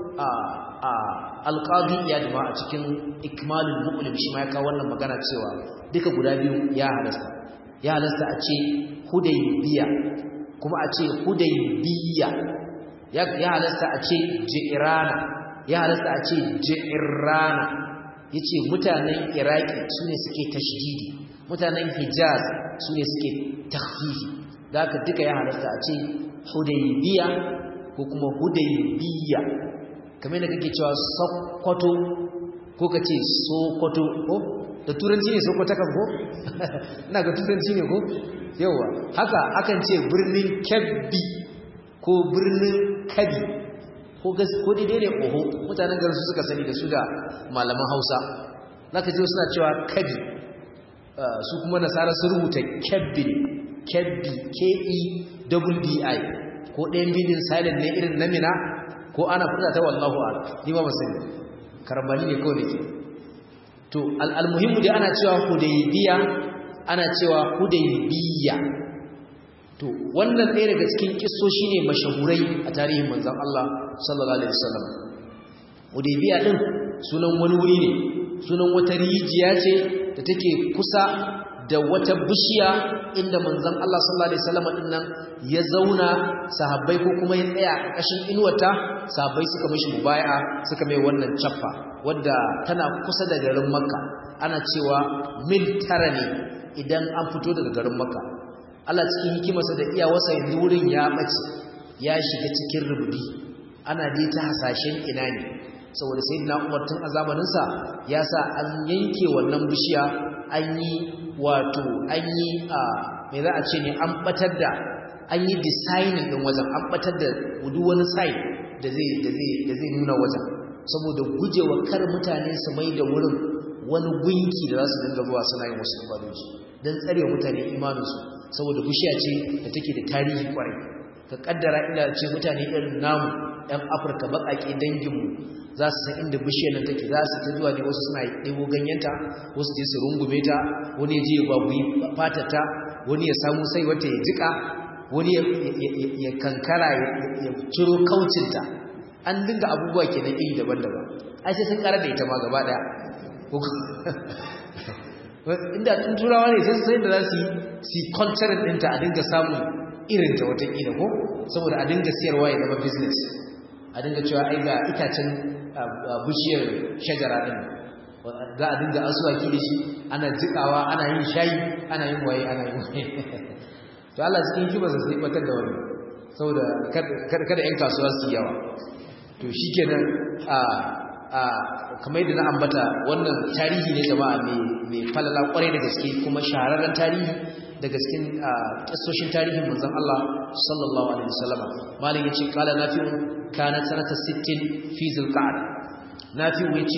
alƙadi ya dama a cikin ikmalin mu'ulim shi ma ya kawo wannan magana cewa duka guda biyu ya halasta ya halasta a ce hudaybiya kuma a ce hudaybiya ya halasta a ce ji'irana ya halasta a ce ji'irana yace mutanen iraki sune suke tashdidi mutanen hijaz sune suke takhfifi da haka duka ya halasta a ce hudaybiya ko kuma hudaybiya kamar da kake cewa sokoto ko ka ce sokoto ko da turanci ne sokoto kan ko ina ga turanci ne ko yawa haka akan ce birnin kebbi ko birnin kabi ko ko daidai ne oho mutanen garin su suka sani da su da malaman Hausa zaka ji suna cewa kabi su kuma nasara su rubuta kebbi kebbi k e double b i ko ɗayan bidin silent ne irin namina ko ana furta ta wallahu a'lam ni ba sani karambani ne kawai nake to almuhimmu dai ana cewa hudaybiya ana cewa hudaybiya to wannan ɗaya daga cikin kissoshi ne mashahurai a tarihin manzon Allah sallallahu alaihi wasallam hudaybiya din sunan wani wuri ne sunan wata rijiya ce da take kusa da wata bishiya inda manzon Allah sallallahu alaihi wasallam din nan ya zauna sahabbai ko kuma ya tsaya a ƙashin inuwata sahabbai suka mishi mubai'a suka mai wannan chaffa wadda tana kusa da garin Makka ana cewa mil tara ne idan an fito daga garin Makka Allah cikin hikimarsa da iyawarsa yanzu wurin ya bace ya shiga cikin rubudi ana dai ta hasashen ina ne saboda sayyidina Umar tun a zamanin sa ya sa an yanke wannan bishiya an yi wato an yi a me za a ce ne an batar da an yi designing din wajen an batar da duk wani sign da zai da zai da zai nuna wajen saboda gujewa kar mutane su mai da wurin wani gunki da za su dinga zuwa suna yin wasu ibadoji don tsarewa mutane imaninsu saboda bishiya ce da take da tarihi kwarai ka kaddara ina ce mutane irin namu ɗan afirka baƙaƙe danginmu za su san inda bishiyar nan take za su ta zuwa ne wasu suna ɗebo ganyenta wasu je su rungume ta wani ya je ya babuyi fatata wani ya samu sai wata ya jika wani ya kankara ya ciro kaucinta an dinga abubuwa kenan iri daban-daban ai sai sun ƙara da ita ma gaba ɗaya inda tun turawa ne sai sai da za su yi kwantarin ɗinta a dinga samun irinta watakila ko saboda a dinga siyarwa ya zama business a dinga cewa ai ga itacen bishiyar shajara ɗin za a dinga asuwaki da shi ana jikawa ana yin shayi ana yin waye ana yin waye to Allah cikin kiba sai batar da wani saboda kada 'yan kasuwa su yawa to shikenan a kamar yadda na ambata wannan tarihi ne jama'a mai falala kwarai da gaske kuma shahararren tarihi da gaskin kissoshin tarihin manzon Allah sallallahu alaihi wasallam malin yace qala nafi'u kana sanata 60 fi zulqa'da nafi'u yace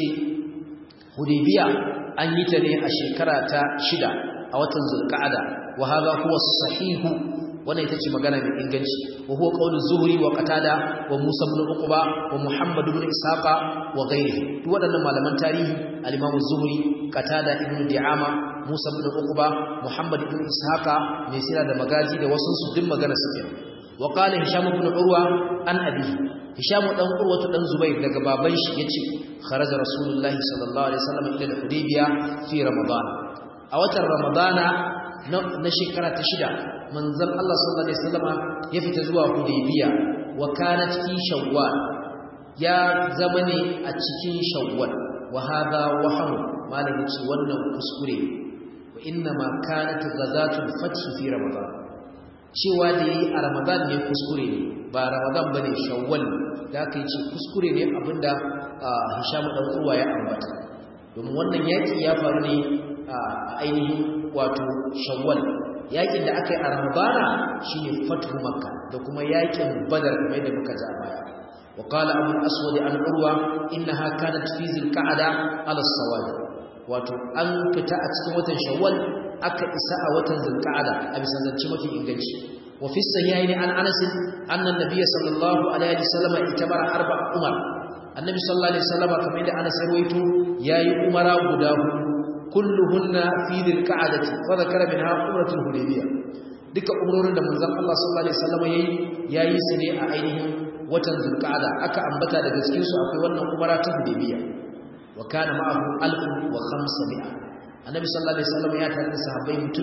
hudaybiya an yi ta ne a shekara ta shida a watan zulqa'da wa hadha huwa sahihu wannan ita ce magana mai inganci wa huwa qawlu zuhri wa qatada wa musa ibn uqba wa muhammad ibn isaqa wa ghayrihi duk waɗannan malaman tarihi al-imam zuhri qatada ibn di'ama musa ibn uqba muhammad ibn isaqa mai sira da magazi da wasu su din magana suke wa qala hisham ibn urwa an abi hisham dan urwa dan zubair daga baban shi yace kharaja rasulullahi sallallahu alaihi wasallam ila al-hudaybiya fi ramadan a watan ramadana na shekara ta shida manzon Allah sallallahu alaihi wasallama ya fita zuwa Hudaybiya wa kanat fi Shawwal ya zama ne a cikin Shawwal wa hadha wahm malami ce wannan kuskure wa inna ma kanat ghazatul fath fi Ramadan cewa da yi a Ramadan ne kuskure ne ba Ramadan bane Shawwal da aka yi ce kuskure ne abinda Hisham dan Urwa ya ambata domin wannan yaki ya faru ne a ainihin wato Shawwal yakin da aka yi a ramadana shine fathu makka da kuma yakin badar kamar da muka ja baya wa qala abu al-aswad an urwa innaha kanat fi zilqa'da ala sawad wato an fita a cikin watan shawwal aka isa a watan zilqa'da a bisa zance mafi inganci wa fi sahihaini an anas anna an-nabiy sallallahu alaihi wasallam itabara arba umar annabi sallallahu alaihi wasallam kamar da anas rawaito yayi umara guda hudu kulluhunna fi dhilqa'dati wa dhakara minha umratul hudaybiyah duka umrorin da manzon Allah sallallahu alaihi wasallam yayi yayi su ne a ainihin watan dhilqa'da aka ambata daga cikin su akwai wannan umara ta hudaybiyah wa kana ma'ahu alfun wa khamsamia annabi sallallahu alaihi wasallam ya tare da sahabbai mutum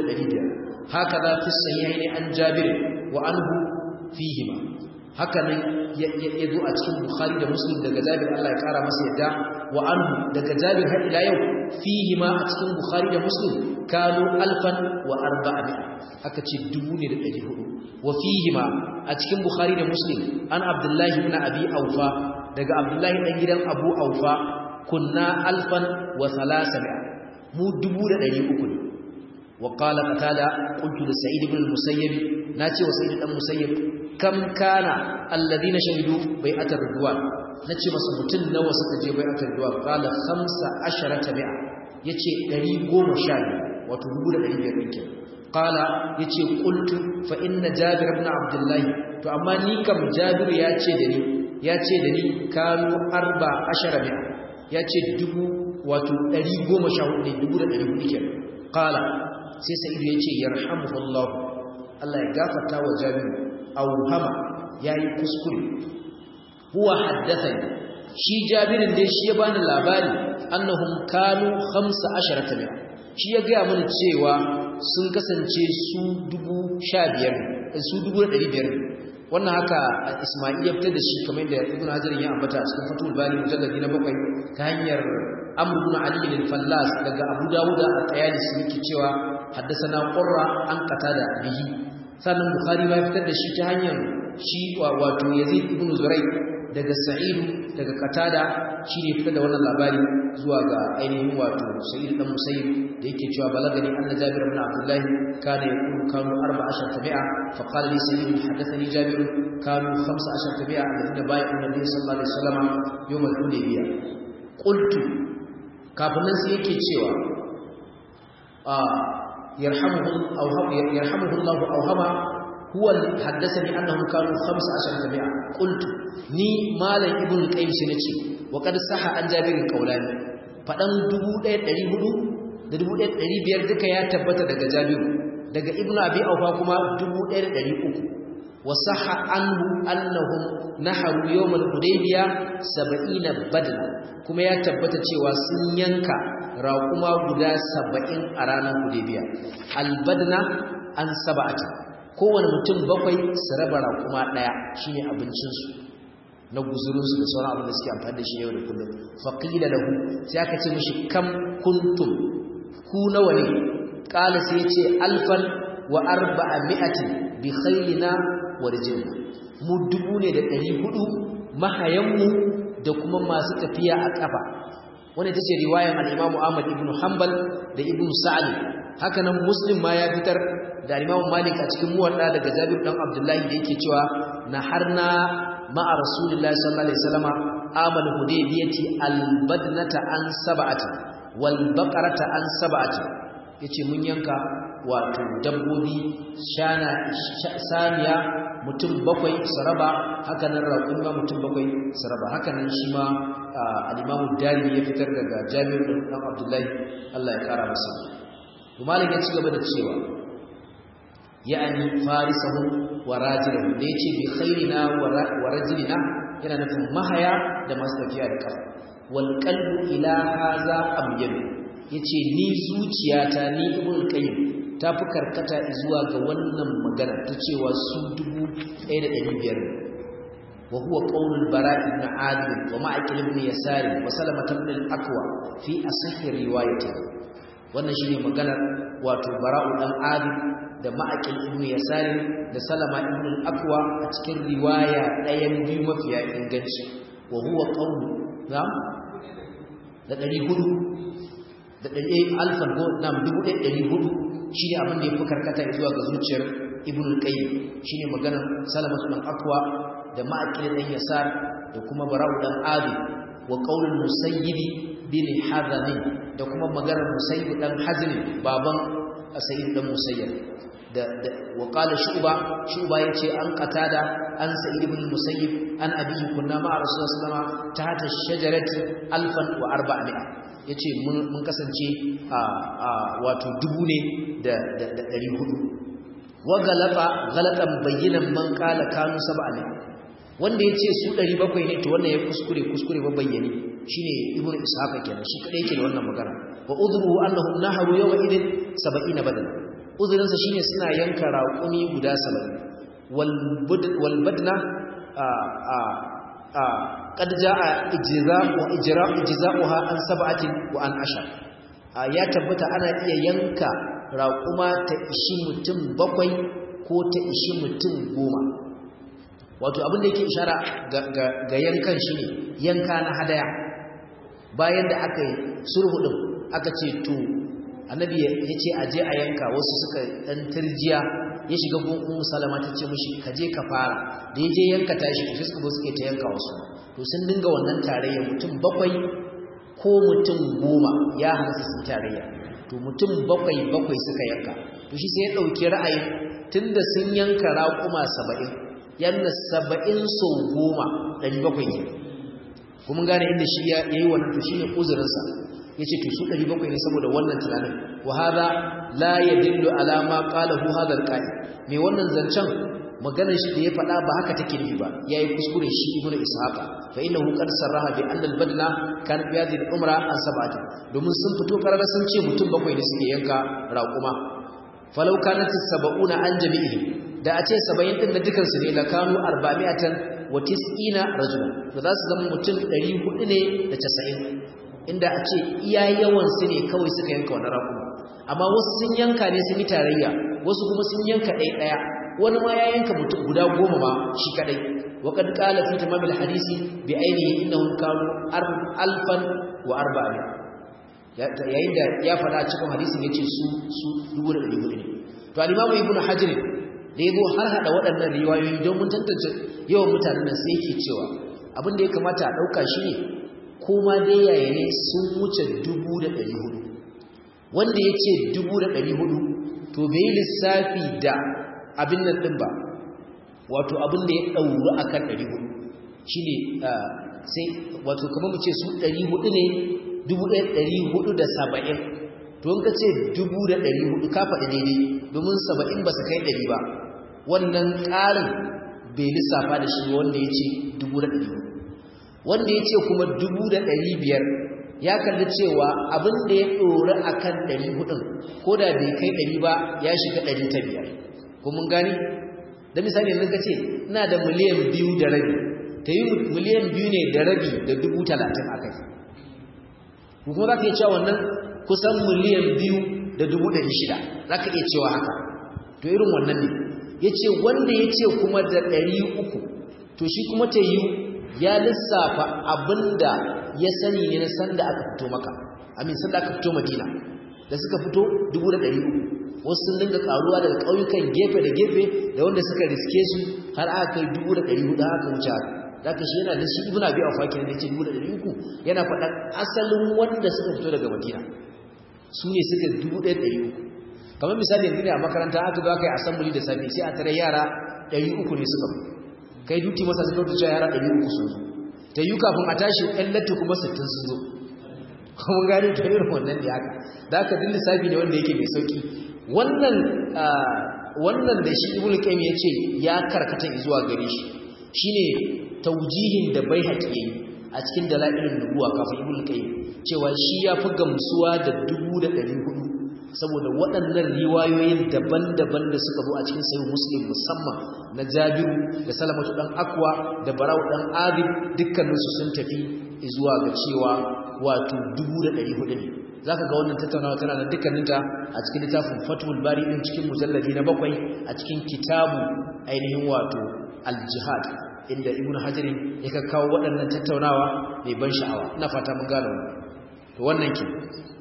1500 haka da fi sahihaini an jabir wa anhu fihima haka nan ya zo a cikin bukhari da muslim daga jabir Allah ya kara masa yadda wa anhu daga jabir har ila yau fihi ma a cikin bukhari da muslim kanu alfan wa arba'a haka ce dubu ne da ɗari hudu wa fihi ma a cikin bukhari da muslim an abdullahi ibn abi aufa daga abdullahi dan gidan abu aufa kunna alfan wa salasana mu dubu da ɗari uku ne wa qala qatada qultu li sa'id ibn al-musayyib nace wa sa'id dan musayyib kam kana alladhina shahidu bai'atar ridwan nace masa mutun nawa suka je bai'atar ridwan qala 15 mi'a yace 110 wato 1500 din kenan qala yace qultu fa inna jabir ibn abdullah to amma ni kam jabir yace da ni yace da ni kanu 14 mi'a yace dubu wato 114 ne dubu da 400 kenan qala sai sa'idu yace yarhamuhullah Allah ya gafarta wa jabir auhama yayi kuskure huwa haddathani shi jabirin dai shi ya bani labari annahum kanu 15 mi'a shi ya ga mana cewa sun kasance su dubu sha biyar su dubu da ɗari biyar wannan haka ismail ya fitar da shi kamar da ibn hajar ya ambata a cikin fatul bani mujalladi na bakwai ta hanyar amr ibn ali bin fallas daga abu dawud at-tayalisi yake cewa haddathana qurra an qatada bihi sannan bukhari ma ya fitar da shi ta hanyar shi wato yazid ibn zurai daga sa'id daga qatada shi ne fitar da wannan labari zuwa ga ainihin wato sa'id dan musayyib da yake cewa balagani anna jabir ibn abdullah kana yaqulu kanu 14 tabi'a fa qala li sa'id hadathani jabir kanu 15 tabi'a alladhina bai'u nabiy sallallahu alaihi wasallam yawm al-hudaybiyah qultu kafin nan sai yake cewa a yarhamuhu aw yarhamuhu Allah aw hama huwa haddathani annahum kanu 15 tabi'a qultu ni malam ibnu qayyim shi nace wa qad saha an jabirin qaulani fadan 1400 da 1500 duka ya tabbata daga jabiru daga ibnu abi awfa kuma 1300 wa saha anhu annahum naharu yawm al-hudaybiyah 70 badla kuma ya tabbata cewa sun yanka raquma guda 70 a ranar hudaybiyah al-badna an sab'ati kowane mutum bakwai su raba raƙuma ɗaya shi ne abincinsu na guzurinsu da sauran abin da suke amfani da shi yau da kullum faƙila da hu sai aka ce mashi kam kuntum ku nawa ne ƙala sai ya ce alfan wa arba'a mi'atin bi khailina wa rijilna mu dubu ne da ɗari hudu mahayanmu da kuma masu tafiya a ƙafa wanda ita ce riwayan al-imamu ahmad ibn hanbal da ibn sa'ad haka nan muslim ma ya fitar da Imam Malik a cikin muwadda daga Jabir dan Abdullahi da yake cewa naharna ma'a Rasulullahi sallallahu alaihi wasallama amal hudaybiyati albadnata an sab'ati wal baqarata an sab'ati yace mun yanka wato dabbobi shana saniya mutum bakwai saraba haka nan raƙun ma mutum bakwai saraba haka nan shi ma al-Imam Dari ya fitar daga Jabir dan Abdullahi Allah ya kara masa Malik ya ci gaba da cewa ya'ani farisahum wa rajulahum da yace bi khairina wa rajulina yana nufin mahaya da masu tafiya da kafa wal qalbu ila hadha amyan yace ni zuciyata ni ibn qayyim ta fi karkata zuwa ga wannan magana ta cewa su 1500 wa huwa qawl al-bara ibn adil wa ma'aqil ibn yasar wa salama ibn al-aqwa fi asahhi riwayati wannan shine maganar wato bara'u dan adil da ma'aƙil ibn yasarin da salama ibn al-aqwa a cikin riwaya ɗayan biyu mafiya inganci wa huwa qawlu na da 400 da ɗari alfan ko nam 1400 shine abin da yafi karkata zuwa ga zuciyar ibn al-qayyim shine maganar salama ibn al-aqwa da ma'aƙil dan yasar da kuma bara'u dan adi wa qaulul musayyibi bin hadani da kuma maganar musayyib dan hazini baban sayyid dan musayyib da wa qala shuba shuba yace an qatada an sa'id ibn musayyib an abihi kunna ma rasulullahi sallallahu alaihi wasallam tahta shajarati alfan wa arba'a yace mun kasance a wato dubu ne da da 400 wa galata galatan bayyinan man qala kanu sab'a wanda yace su 700 ne to wannan ya kuskure kuskure ba bayyane shine ibnu ishaqa kenan shi kadai yake da wannan magana wa udruhu annahum naharu yawma idin 70 badal uzurinsa shine suna yanka raƙumi guda 70 wal badna a a a qad jaa ijza'u ijra'u ijza'uha an sab'atin wa an ashar ya tabbata ana iya yanka raƙuma ta ishi mutum bakwai ko ta ishi mutum goma wato abin da yake ishara ga yankan shine yanka na hadaya bayan da aka yi sulhu din aka ce to annabi ya ce a je a yanka wasu suka dan turjiya ya shiga gun ummu salama ta ce mishi ka je ka fara da ya je yanka tashi to suka zo suke ta yanka wasu to sun dinga wannan tarayya mutum bakwai ko mutum goma ya hansu sun tarayya to mutum bakwai bakwai suka yanka to shi sai ya ɗauki ra'ayin tunda sun yanka raƙuma saba'in yanna saba'in sau goma ɗari bakwai ne kuma gane inda shi ya yi wannan to shi ne uzurinsa ya ce to su ɗari bakwai ne saboda wannan tunanin wa haza la ya dillu alama ƙalahu hadar ƙa'i mai wannan zancen maganar shi da ya faɗa ba haka take nufi ba ya yi kuskure shi ibnu ishaqa fa innahu qad sarraha bi anna al-badna kan fi hadhihi al-umra an sab'ati domin sun fito karara sun ce mutum bakwai ne suke yanka raƙuma falau kanat as-sab'una an jami'i da a ce 70 din da dukan su ne la kanu 400 wa 90 rajula to za su zama mutum 400 ne da 90 inda a ce iya yawan su ne kawai suka yanka wannan raƙuma amma wasu sun yanka ne sun yi tarayya wasu kuma sun yanka ɗaya ɗaya wani ma ya yanka mutum guda goma ma shi kadai waqad qala fi tamam alhadisi bi ainihi innahum kanu alfan wa arba'in yayin da ya fada cikin hadisin yace su su 1400 ne to al-imamu ibn hajar da yabo har hada waɗannan riwayoyi don mun tantance yawan mutanen nan sai yake cewa abin da ya kamata a dauka shi ne ko ma dai yaya ne sun wuce 1400 wanda yace 1400 to bai lissafi da abin nan ɗin ba wato abin da ya ɗauru a kan ɗari hudu shi ne sai wato kama mu ce su ɗari hudu ne dubu ɗaya ɗari hudu da saba'in to in ka ce dubu da ɗari hudu ka faɗi daidai domin saba'in ba su kai ɗari ba wannan ƙarin bai lissafa da shi wanda ya ce dubu da ɗari hudu wanda ya ce kuma dubu da ɗari biyar ya kalli cewa abin da ya ɗori a kan ɗari hudun ko da bai kai ɗari ba ya shiga ɗari ta biyar ko mun gani da misali yanzu ka ce ina da miliyan biyu da rabi ta yi miliyan biyu ne da rabi da dubu talatin a kai ko kuma za ka iya cewa wannan kusan miliyan biyu da dubu ɗari shida za ka iya cewa haka to irin wannan ne ya ce wanda ya ce kuma da ɗari uku to shi kuma ta yi ya lissafa abin da ya sani ne na sanda aka fito maka amin sanda aka fito madina da suka fito dubu da ɗari uku wasu sun dinga karuwa daga ƙauyukan gefe da gefe da wanda suka riske su har aka kai dubu da ɗari hudu haka wuce haka da ka shi yana da shi ibn abi a fakin da ce dubu da ɗari uku yana faɗan asalin wanda suka fito daga madina su ne suka dubu ɗaya ɗari uku kamar misali yanzu ne a makaranta aka zo aka yi asambuli da safe sai a tare yara ɗari uku ne suka kai duti masa suka fito yara ɗari uku sun zo ta yi kafin a tashi ɗan latti kuma sittin sun zo kuma gani ta irin wannan da haka da aka din lissafi ne wanda yake mai sauki wannan wannan da shi ibnu qayyim yace ya karkata zuwa gare shi shine taujihin da bai haƙi a cikin dalailin nubuwa kafin ibnu qayyim cewa shi ya fi gamsuwa da 1400 saboda waɗannan riwayoyin daban-daban da suka zo a cikin sahih muslim musamman na jabiru da salamatu dan akwa da barau dan adib dukkaninsu sun tafi zuwa ga cewa wato 1400 ne zaka ga wannan tattaunawa tana da dukkaninta a cikin littafin Fathul Bari din cikin mujalladi na bakwai a cikin kitabu ainihin wato al-jihad inda Ibn Hajar ya kawo waɗannan tattaunawa mai ban sha'awa ina fata mun gane to wannan ke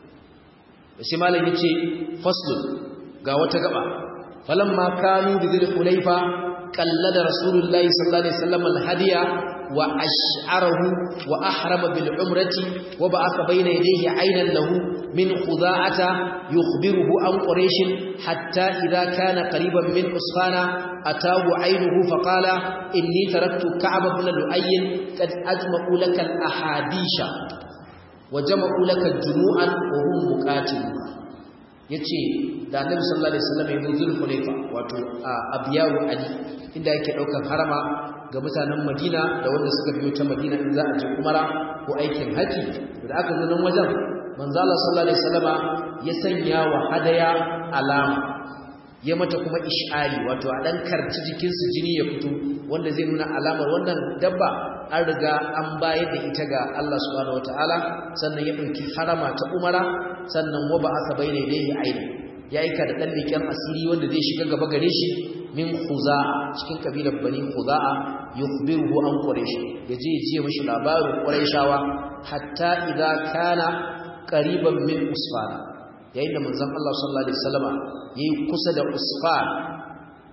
sai malam yace faslun ga wata gaba falamma kanu bi dhil hulaifa qallada rasulullahi sallallahu alaihi wasallam al-hadiya وأشعره وأحرم بالعمرة وبعث بين يديه عينا له من خذاعة يخبره عن قريش حتى إذا كان قريبا من عصفان أتاه عينه فقال إني تركت كعب بن لؤي قد أجمعوا لك الأحاديث وجمعوا لك جموعا وهم مقاتلون yace da Annabi sallallahu alaihi wasallam ya zo Zulhulaifa wato a Abiyaru Ali inda yake daukar harama ga mutanen Madina da wanda suka biyo ta Madina in za a je Umara ko aikin haji da aka zo nan wajen manzo Allah sallallahu alaihi wasallama ya sanya wa hadaya alama ya mata kuma ish'ari wato a dan karci jikin su jini ya fito wanda zai nuna alamar wannan dabba an riga an bayar da ita ga Allah subhanahu wataala sannan ya dauki harama ta Umara sannan wa ba'atha bayna yadayhi aina ya aika da dan leken asiri wanda zai shiga gaba gare shi min khuza'a cikin kabilar bani khuza'a yukhbiruhu an quraish yaje ji mishi labarin quraishawa hatta idza kana qariban min usfana yayin da manzon Allah sallallahu alaihi wasallama yayi kusa da usfan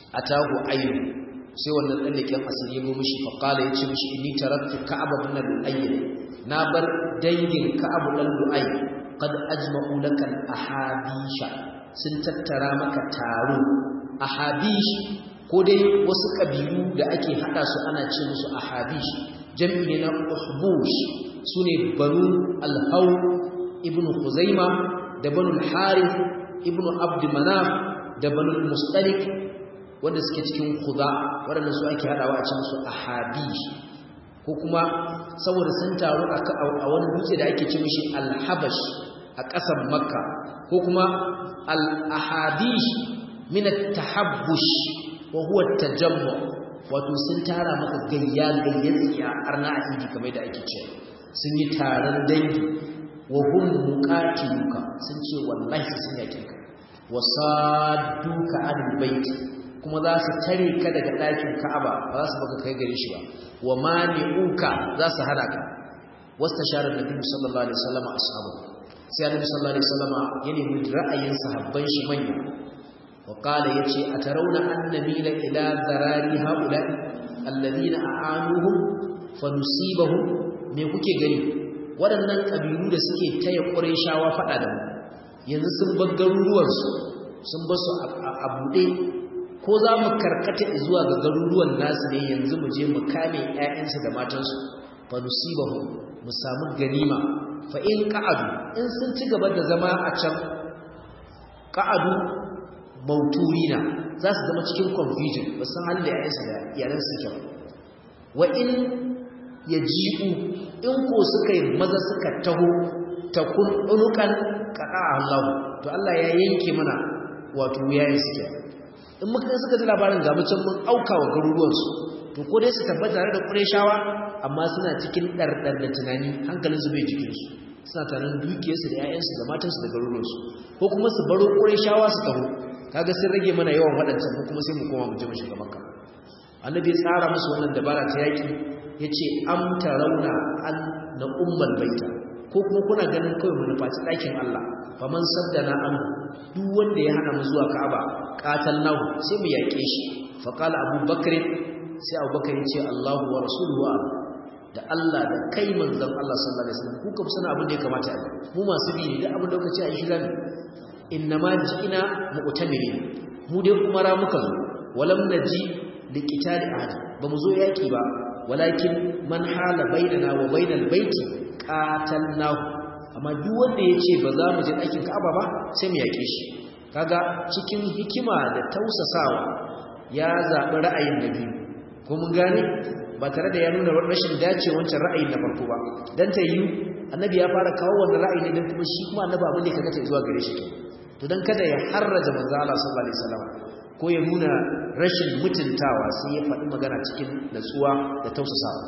atahu ayyu sai wannan dan leken asiri ya go mishi fa qala yace mishi inni taraktu ka'ab ibn al-ayy na bar dangin ka'ab dan lu'ay qad ajma'u laka al-ahabisha sun tattara maka taro ahabish ko dai wasu kabilu da ake hada su ana ce musu ahabish jami'i ne na uhbush sune banu al-haw ibn khuzaima da banu al-harith ibn abd manaf da banu al-mustalik wanda suke cikin khuda waɗanda su ake hadawa a cikin su ahabish ko kuma saboda sun taru a wani dutse da ake ce mishi al-habash a ƙasar makka ko kuma al-ahabish min at-tahabbush wa huwa at-tajammu wato sun tara maka gayya gayyar tsiya arna a idi kamar da ake cewa sun yi taron dangi wa hum muqatiluka sun ce wallahi sun yake ka wasadduka an bait kuma za su tare ka daga ɗakin Ka'aba ba za su baka kai gare shi ba wa mani'uka za su hana ka wastasharar nabi sallallahu alaihi wasallam ashabu sai annabi sallallahu alaihi wasallam ya nemi ra'ayin sahabban shi manya wa qala yace atarawna annabila ila zarari haula alladhina a'anuhum fanusibahum me kuke gani waɗannan kabilu da suke taya qurayshawa fada da mu yanzu sun bar garuruwansu sun bar su a buɗe ko za mu karkata zuwa ga garuruwan nasu ne yanzu mu je mu kame ƴaƴansu da matansu fa nusibahu mu samu ganima fa in qa'adu in sun ci gaba da zama a can qa'adu mauturina za su zama cikin confusion ba san halin da ƴaƴansu da iyalan su ke wa in yaji'u in ko suka yi maza suka taho takun unukan qada Allah to Allah ya yanke mana wato yayin suke in muka suka ji labarin ga mutum mun auka wa garuruwansu to ko dai su tabbata tare da Qurayshawa amma suna cikin dardar da tunani hankalin su bai jikin su suna tarin dukiyarsu da 'ya'yansu da matansu da garuruwansu ko kuma su baro Qurayshawa su taho kaga sun rage mana yawan waɗancan ko kuma sai mu koma mu je mu shiga Makka annabi ya tsara musu wannan dabara ta yaki yace am tarawna an na ummal baita ko kuma kuna ganin kawai mu nufaci ɗakin Allah faman saddana an duk wanda ya hana mu zuwa Ka'aba qatalnahu sai mu yake shi fa qala Abu Bakr sai Abu Bakr ya ce Allahu wa rasuluhu da Allah da kai manzon Allah sallallahu alaihi wasallam ku kuma sana abin da ya kamata a mu masu bi ne da abin da kuka ce a shi zamu innama ji'ina mu'tamirin mu dai kuma ra muka zo walam naji liqitali ahad ba mu zo yaki ba walakin man hala bainana wa bainal baiti qatalnahu amma duk wanda yace ba za mu je ɗakin Ka'aba ba sai mu yake shi kaga cikin hikima da tausasawa ya zabi ra'ayin nabi ko mun gane ba tare da ya nuna rashin dace wancan ra'ayin na farko ba dan ta yi annabi ya fara kawo wannan ra'ayi ne dan kuma shi kuma annabi abin da kaga ta zuwa gare shi to dan kada ya harraja manzo Allah sallallahu alaihi wasallam ko ya nuna rashin mutuntawa sai ya faɗi magana cikin natsuwa da tausasawa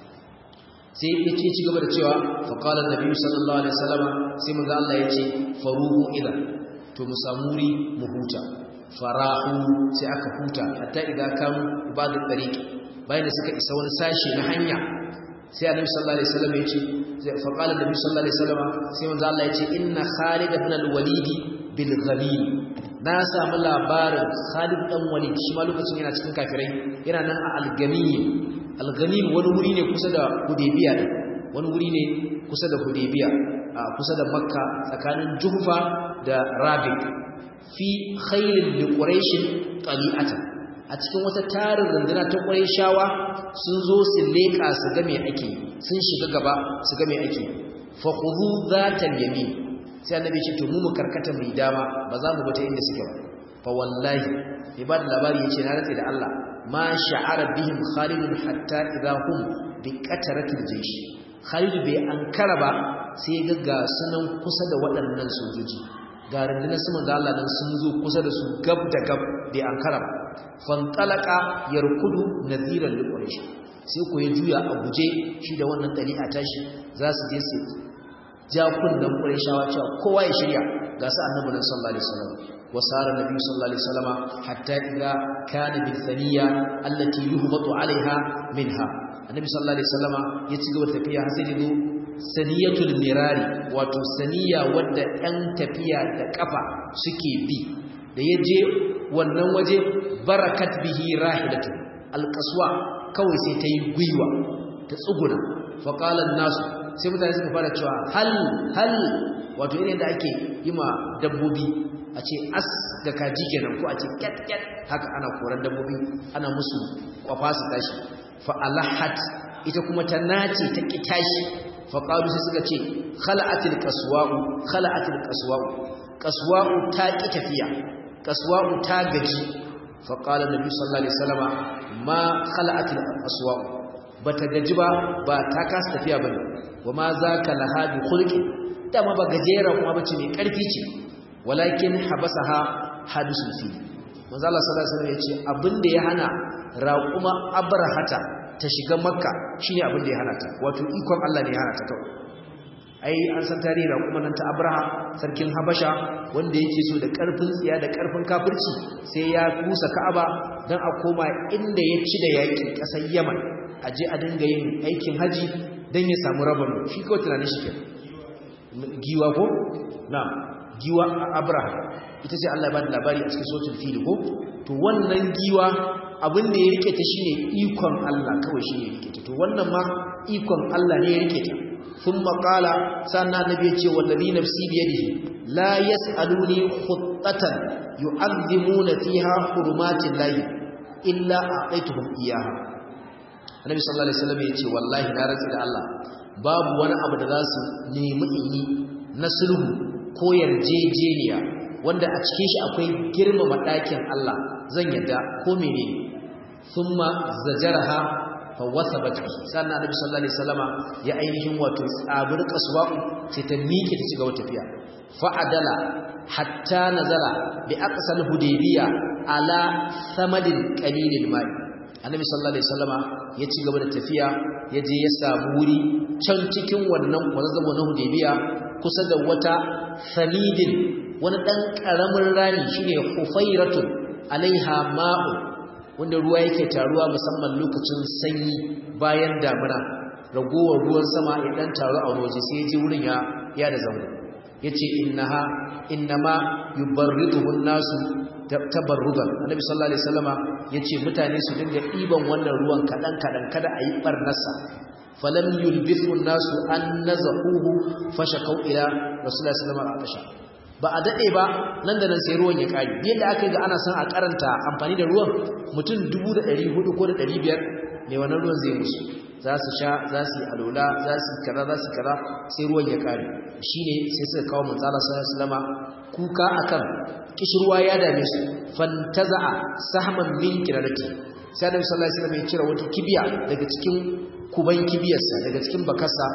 sai ya ce ci gaba da cewa faƙalar nabi sallallahu alaihi wasallam sai manzo Allah ya ce faruhu ila to mu samu wuri mu huta farahu sai aka huta hatta idan kamu ibadatu tariqi bayan da suka isa wani sashi na hanya sai annabi sallallahu alaihi wasallam ya ce faqala nabi sallallahu alaihi wasallam sai manzo Allah ya ce inna Khalid ibn al-Walid bil ghamim na samu labarin Khalid dan Walid shi ma lokacin yana cikin kafirai yana nan a al-Ghamim al-Ghamim wani wuri ne kusa da Hudaybiya wani wuri ne kusa da Hudaybiya kusa da Makka tsakanin Juhfa da Rabiq fi khailin li Quraysh qali'atan a cikin wata tarin runduna ta Qurayshawa sun zo su leka su ga me ake sun shiga gaba su ga me ake fa khudhu zatal yamin sai annabi ce to mu mu karkata mai dama ba za mu bata inda suke ba fa wallahi ibad labari yace na rantsi da Allah ma sha'ara bihim Khalid hatta idha hum bi qataratil jaysh Khalid bai ankara ba sai ga ga sunan kusa da waɗannan sojoji ga rundunar su manzo Allah nan sun zo kusa da su gab da gab bai ankara ba fantalaka yarkudu nadhiran liquraish sai ko ya juya a guje shi da wannan dali'a tashi za su je su ja kunnan qurayshawa cewa kowa ya shirya ga su annabi sallallahu alaihi wasallam wasara nabi sallallahu alaihi wasallam hatta idza kana bil thaniya allati yuhbatu alaiha minha annabi sallallahu alaihi wasallam ya ci gaba tafiya har sai da saniyatul mirari wato saniya wadda ɗan tafiya da kafa suke bi da ya je wannan waje barakat bihi rahilatu alqaswa kawai sai ta yi gwiwa ta tsuguna fa qala nasu sai mutane suka fara cewa hal hal wato irin da ake yi ma dabbobi a ce as da kaji kenan ko a ce ket ket haka ana koran dabbobi ana musu kwafa su tashi fa alahat ita kuma ta nace ta ki tashi fa qalu sai suka ce khala'atil qaswa'u khala'atil qaswa'u qaswa'u ta ki tafiya qaswa'u ta gaji fa qala nabi sallallahu alaihi wasallama ma khala'atil qaswa'u bata gaji ba ba ta kasa tafiya bane wa ma zaka laha bi khulqi dama ba gajera kuma bace mai karfi ce walakin habasaha hadisul fi manzo Allah sallallahu alaihi wasallam yace abinda ya hana raquma abrahata ta shiga makka shine abinda ya hana ta wato ikon Allah ne ya hana ta kawai ai an san tarihi raquma nan ta abraha sarkin habasha wanda yake so da karfin tsiya da karfin kafirci sai ya kusa ka'aba dan a koma inda ya ci da yaki kasar yaman aje a dinga yin aikin haji dan ya samu rabon shi kawai tunanin shi kenan giwa ko na giwa abraham ita ce Allah ya bada labari a cikin suratul fil ko to wannan giwa abin da ya rike ta shine ikon Allah kawai shine ya rike ta to wannan ma ikon Allah ne ya rike ta thumma qala sanna nabi ya ce wallazi nafsi bi yadihi la yasaluni khuttatan yu'azzimuna fiha hurumatil lahi illa a'taituhum iyaha annabi sallallahu alaihi wasallam ya ce wallahi na rantsi da Allah babu wani abu da za su nemi yi na sulhu ko yarjejeniya wanda a cikin shi akwai girmama ɗakin Allah zan yadda ko menene thumma zajaraha fa wasabat bi sannan annabi sallallahu alaihi wasallama ya ainihin wato tsabir kaswa'u sai ta miƙe ta cigaba tafiya fa adala hatta nazala bi aqsal hudaybiya ala samadin qalilil ma'i annabi sallallahu alaihi wasallama ya ci gaba da tafiya ya je ya samu wuri can cikin wannan kwazazzabo na hudaybiya kusa da wata samidin wani dan karamin rani shine hufairatun alaiha ma'u wanda ruwa yake taruwa musamman lokacin sanyi bayan damina ragowar ruwan sama ya dan taru a waje sai ya je wurin ya ya da zango yace innaha innama yubarriduhu an-nasu tabarrudan annabi sallallahu alaihi wasallama yace mutane su dinga diban wannan ruwan kadan kadan kada ayi barnarsa falam yulbithu an-nasu an nazahuhu fashakau ila rasulullahi sallallahu alaihi wasallam ba a dade ba nan da nan sai ruwan ya kare yadda aka ga ana son a karanta amfani da ruwan mutum 1400 ko da 500 ne wannan ruwan zai musu za su sha za su yi alola za su kaza za su kaza sai ruwan ya kare shine sai suka kawo manzala sallallahu alaihi wasallam kuka akan kishirwa ya dame su fantaza'a sahman min kirarati sai da sallallahu alaihi wasallam ya cire wata kibiya daga cikin kuban kibiyarsa daga cikin bakarsa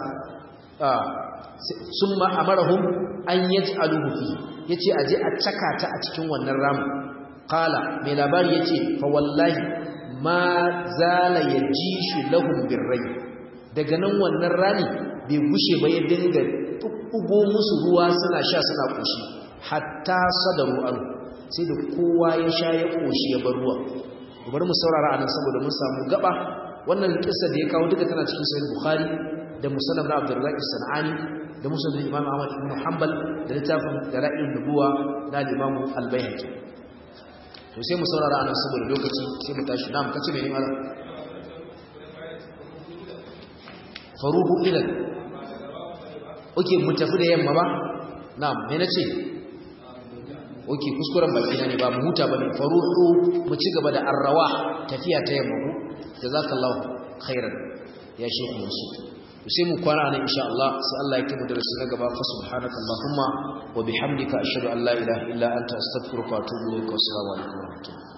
summa amarahum an yaj'aluhu fi yace aje a caka ta a cikin wannan ramu qala mai labari yace fa wallahi ma zala yajishu lahum birray daga nan wannan rani bai gushe ba ya dinga tubbugo musu ruwa suna sha suna koshi hatta sadaru an sai da kowa ya sha ya koshi ya bar ruwa bari mu saurara anan saboda mun samu gaba wannan kissa da ya kawo duka tana cikin sahih bukhari da musannaf na abdurrazzaq as-sanani da musnad imam ahmad ibn hanbal da littafin dalail nubuwa na imam al-baihaqi to sai mu saurara anan saboda lokaci sai mu tashi nam kace mene malam faruhu ilan oke mu tafi da yamma ba na'am me nace oke kuskuren baki na ne ba mu huta bane faruhu mu ci gaba da arrawa tafiya ta yamma ku jazakallahu khairan ya shehu musu sai mu kwana nan insha Allah sai Allah ya kimu darasi na gaba fa subhanaka allahumma wa bihamdika ashhadu an la ilaha illa anta astaghfiruka wa atubu ilaik wa assalamu alaikum wa rahmatullahi